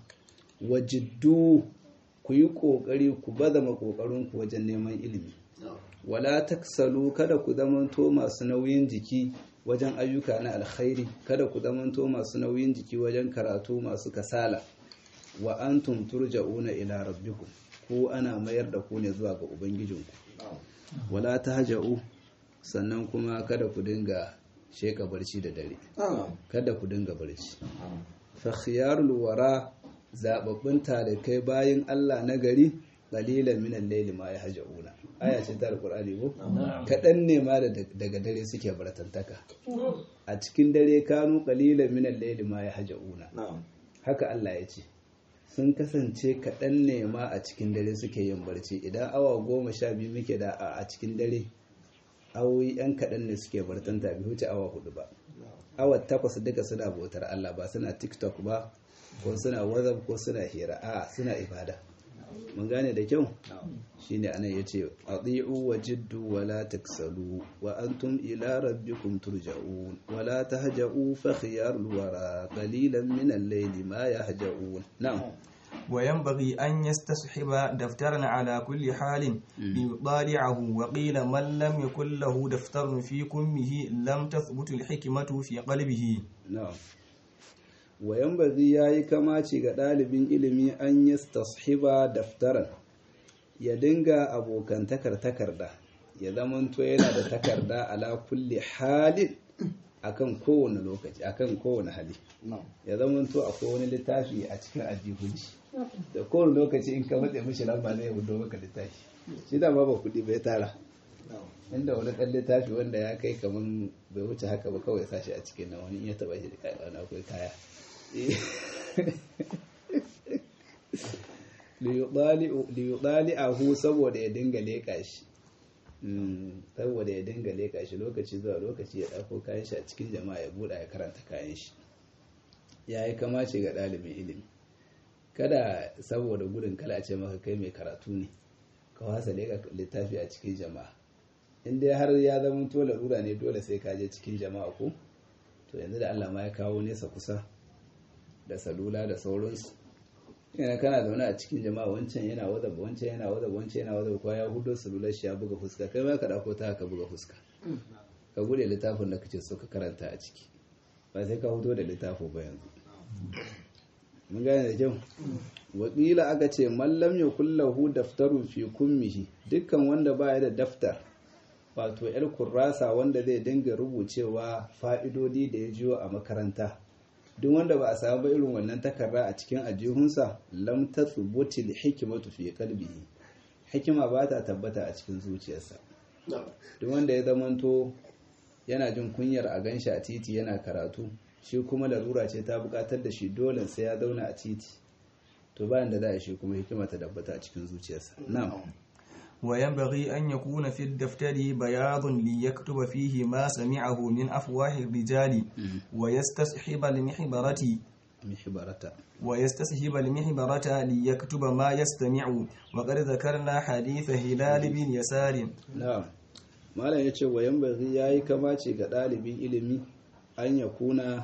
S1: wajiddu ku yi kokari ku bazama kokarin ku wajen neman ilimi wala taksalu kada ku zamanto masu nauyin jiki wajen ayyuka na alkhairi kada ku zamanto masu nauyin jiki wajen karatu masu kasala wa antum turja'una ila rabbikum ko ana mayar da ku ne zuwa ga ubangijinku wala tahja'u sannan kuma kada ku dinga sheka barci da dare kada ku dinga barci fa khiyarul wara zababbun talikai bayin Allah na gari qalilan min al-layli ma yahja'una aya ce ta alqur'ani ko kadan ne ma daga dare suke baratantaka a cikin dare kanu qalilan min al-layli ma yahja'una haka Allah ya ce sun kasance kaɗan ne ma a cikin dare suke yin barci idan awa goma sha biyu muke da a cikin dare awoyi yan kaɗan ne suke bartanta bi wuce awa hudu ba awa takwas duka suna bautar Allah ba suna tiktok ba ko suna whatsapp ko suna hira a suna ibada mun gane da kyau shine anan yace adi'u wa jiddu wa la taksalu wa antum ila rabbikum turja'un wa la tahja'u fa khiyarul wara qalilan min al-layli ma yahja'un na'am
S2: وينبغي أن يستصحب دفترا على كل حال ليطالعه وقيل من لم يكن له دفتر في كمه لم تثبت الحكمة في قلبه
S1: na'am wayan bazi ya yi kamaci ga ɗalibin ilimi an yi tashiba daftaran ya dinga abokantakar takarda ya zamanto yana da takarda ala kulli halin akan kowane lokaci akan kowane hali ya zamanto akwai wani littafi a cikin aljihunci da kowane lokaci in ka matse mishi lamba zai hudo maka littafi shi da ba ba kuɗi bai tara inda wani ɗan littafi wanda ya kai kaman bai wuce haka ba kawai sashi a cikin nan wani in ya taɓa shi da kaya wani akwai kaya liyuɗali ahu saboda ya dinga leƙa shi saboda ya dinga leƙa shi lokaci zuwa lokaci ya ɗauko kayan shi a cikin jama'a ya buɗa ya karanta kayan shi ya yi kamace ga ɗalibin ilimi kada saboda gudun kala a ce maka kai mai karatu ne ka wasa leƙa littafi a cikin jama'a in dai har ya zama to larura ne dole sai ka je cikin jama'a ko to yanzu da Allah ma ya kawo nesa kusa da salula da sauransu yana kana zaune a cikin jama'a wancan yana wazaba wancan yana wazaba wancan yana wazaba ko ya hudo salular shi ya buga fuska kai ma ka dauko ta ka buga fuska ka bude littafin da kace so ka karanta a ciki ba sai ka hudo da littafin ba yanzu mun gane da kyau wakila aka ce mallam ya kullahu daftarun fi kummihi dukkan wanda baya da daftar wato yar kurrasa wanda zai dinga rubucewa fa'idodi da ya jiyo a makaranta duk wanda ba a samu ba irin wannan takarda a cikin ajihunsa lam tathubuti li hikmatu fi qalbihi hikima ba ta tabbata a cikin zuciyarsa duk wanda ya zamanto yana jin kunyar a ganshi a titi yana karatu shi kuma larura ce ta bukatar da shi dole sai ya zauna a titi to bayan da za a shi kuma hikima ta tabbata a cikin zuciyarsa na'am
S2: وينبغي أن يكون في الدفتر بياض ليكتب فيه ما سمعه من أفواه الرجال ويستصحب المحبرة
S1: محبرة
S2: ويستصحب المحبرة ليكتب ما يستمع وقد ذكرنا حديث هلال بن يسار
S1: na'am malam yace wa yanbaghi yayi kamace ga dalibin ilimi an yakuna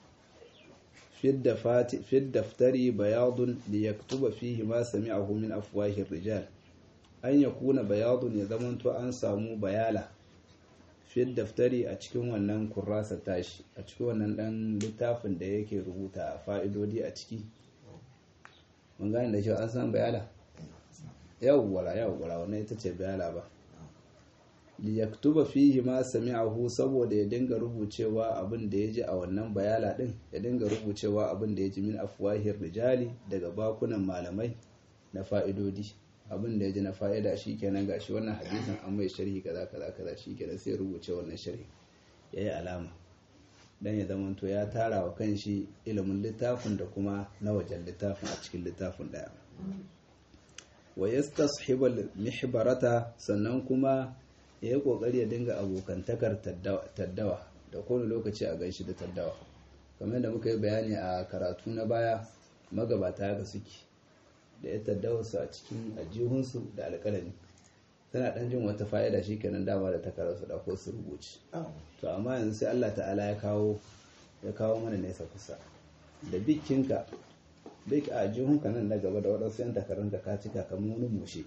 S1: fi daftari bayadun liyaktuba fihi ma sami'ahu min afwahi rijal an ya kuna bayadun ya zamanto an samu bayala fi daftari a cikin wannan kurrasa tashi a cikin wannan dan littafin da yake rubuta fa'idodi a ciki mun gane da cewa an san bayala yawwala yawwala wannan ita ce bayala ba liyaktuba fihi ma sami'ahu saboda ya dinga rubucewa abin da ya ji a wannan bayala din ya dinga rubucewa abin da ya ji min afwahir rijali daga bakunan malamai na fa'idodi abin da ya ji na fa'ida shi kenan ga shi wannan hadisin an mai sharhi kaza kaza kaza shi kenan sai rubuce wannan sharhi ya yi alama don ya zama to ya tara wa kan shi ilimin littafin da kuma na wajen littafin a cikin littafin ɗaya wa yastashibal mihbarata sannan kuma ya yi kokari ya dinga abokantakar taddawa da kowane lokaci a ganshi da taddawa kamar da muka yi bayani a karatu na baya magabata ga suke da ya taddawa su a cikin ajihunsu da alƙalami tana ɗan jin wata fa'ida shi kenan dama da takarar su ɗauko su rubuci to amma yanzu sai Allah ta'ala ya kawo ya kawo mana nesa kusa da bikinka duk a jihunka nan na gaba da waɗansu yan takarun da ka cika kamar wani mushe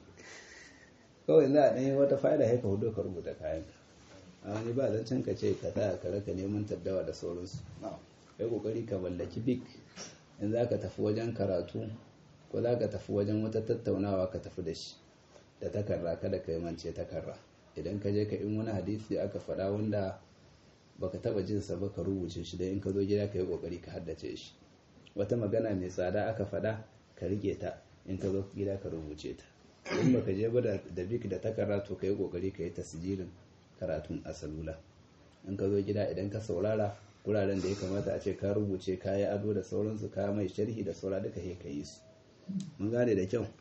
S1: kawai za a ɗanyi wata fa'ida haika hudu ka rubuta kayan a wani ba zancen ka ce ka ta ka raka neman taddawa da sauransu kai kokari ka mallaki bik in za ka tafi wajen karatu ko za ka tafi wajen wata tattaunawa ka tafi da shi da takarra kada ka yi mance takarra idan ka je ka in wani hadisi aka faɗa wanda baka taba jinsa ba ka rubuce shi da in ka zo gida ka yi kokari ka haddace shi wata magana mai tsada aka faɗa ka rike ta in ka zo gida ka rubuce ta in baka je ba da bik da takarra to ka yi kokari ka yi tasjirin karatun a salula in ka zo gida idan ka saurara wuraren da ya kamata a ce ka rubuce ka yi ado da sauransu ka mai sharhi da saura duka ka yi su mun gane da kyau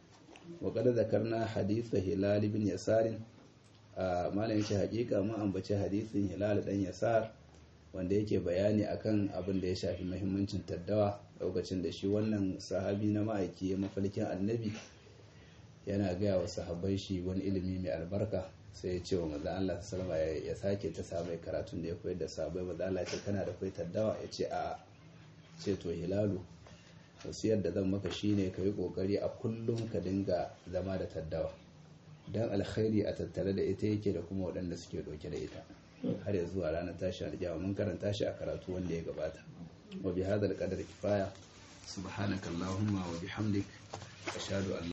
S1: wa kada zakarna haditha hilal ibn yasarin a malamin shi hakika mun ambaci hadisin hilal dan yasar wanda yake bayani akan abin da ya shafi muhimmancin taddawa lokacin da shi wannan sahabi na ma'aiki ya mafalkin annabi yana gaya wa sahabbai shi wani ilimi mai albarka sai ya ce wa maza Allah sallama ya sake ta samu karatun da ya koyar da sahabbai maza Allah ce kana da kai taddawa ya ce a ce to hilalu wasiyar da zan maka shine ka yi kokari a kullum ka dinga zama da taddawa don alkhairi a tattare da ita yake da kuma waɗanda suke ɗauke da ita har ya zuwa ranar tashi aljawa mun karanta shi a karatu wanda ya gabata wa bi hadal qadar kifaya subhanakallahumma wa bihamdik ashhadu an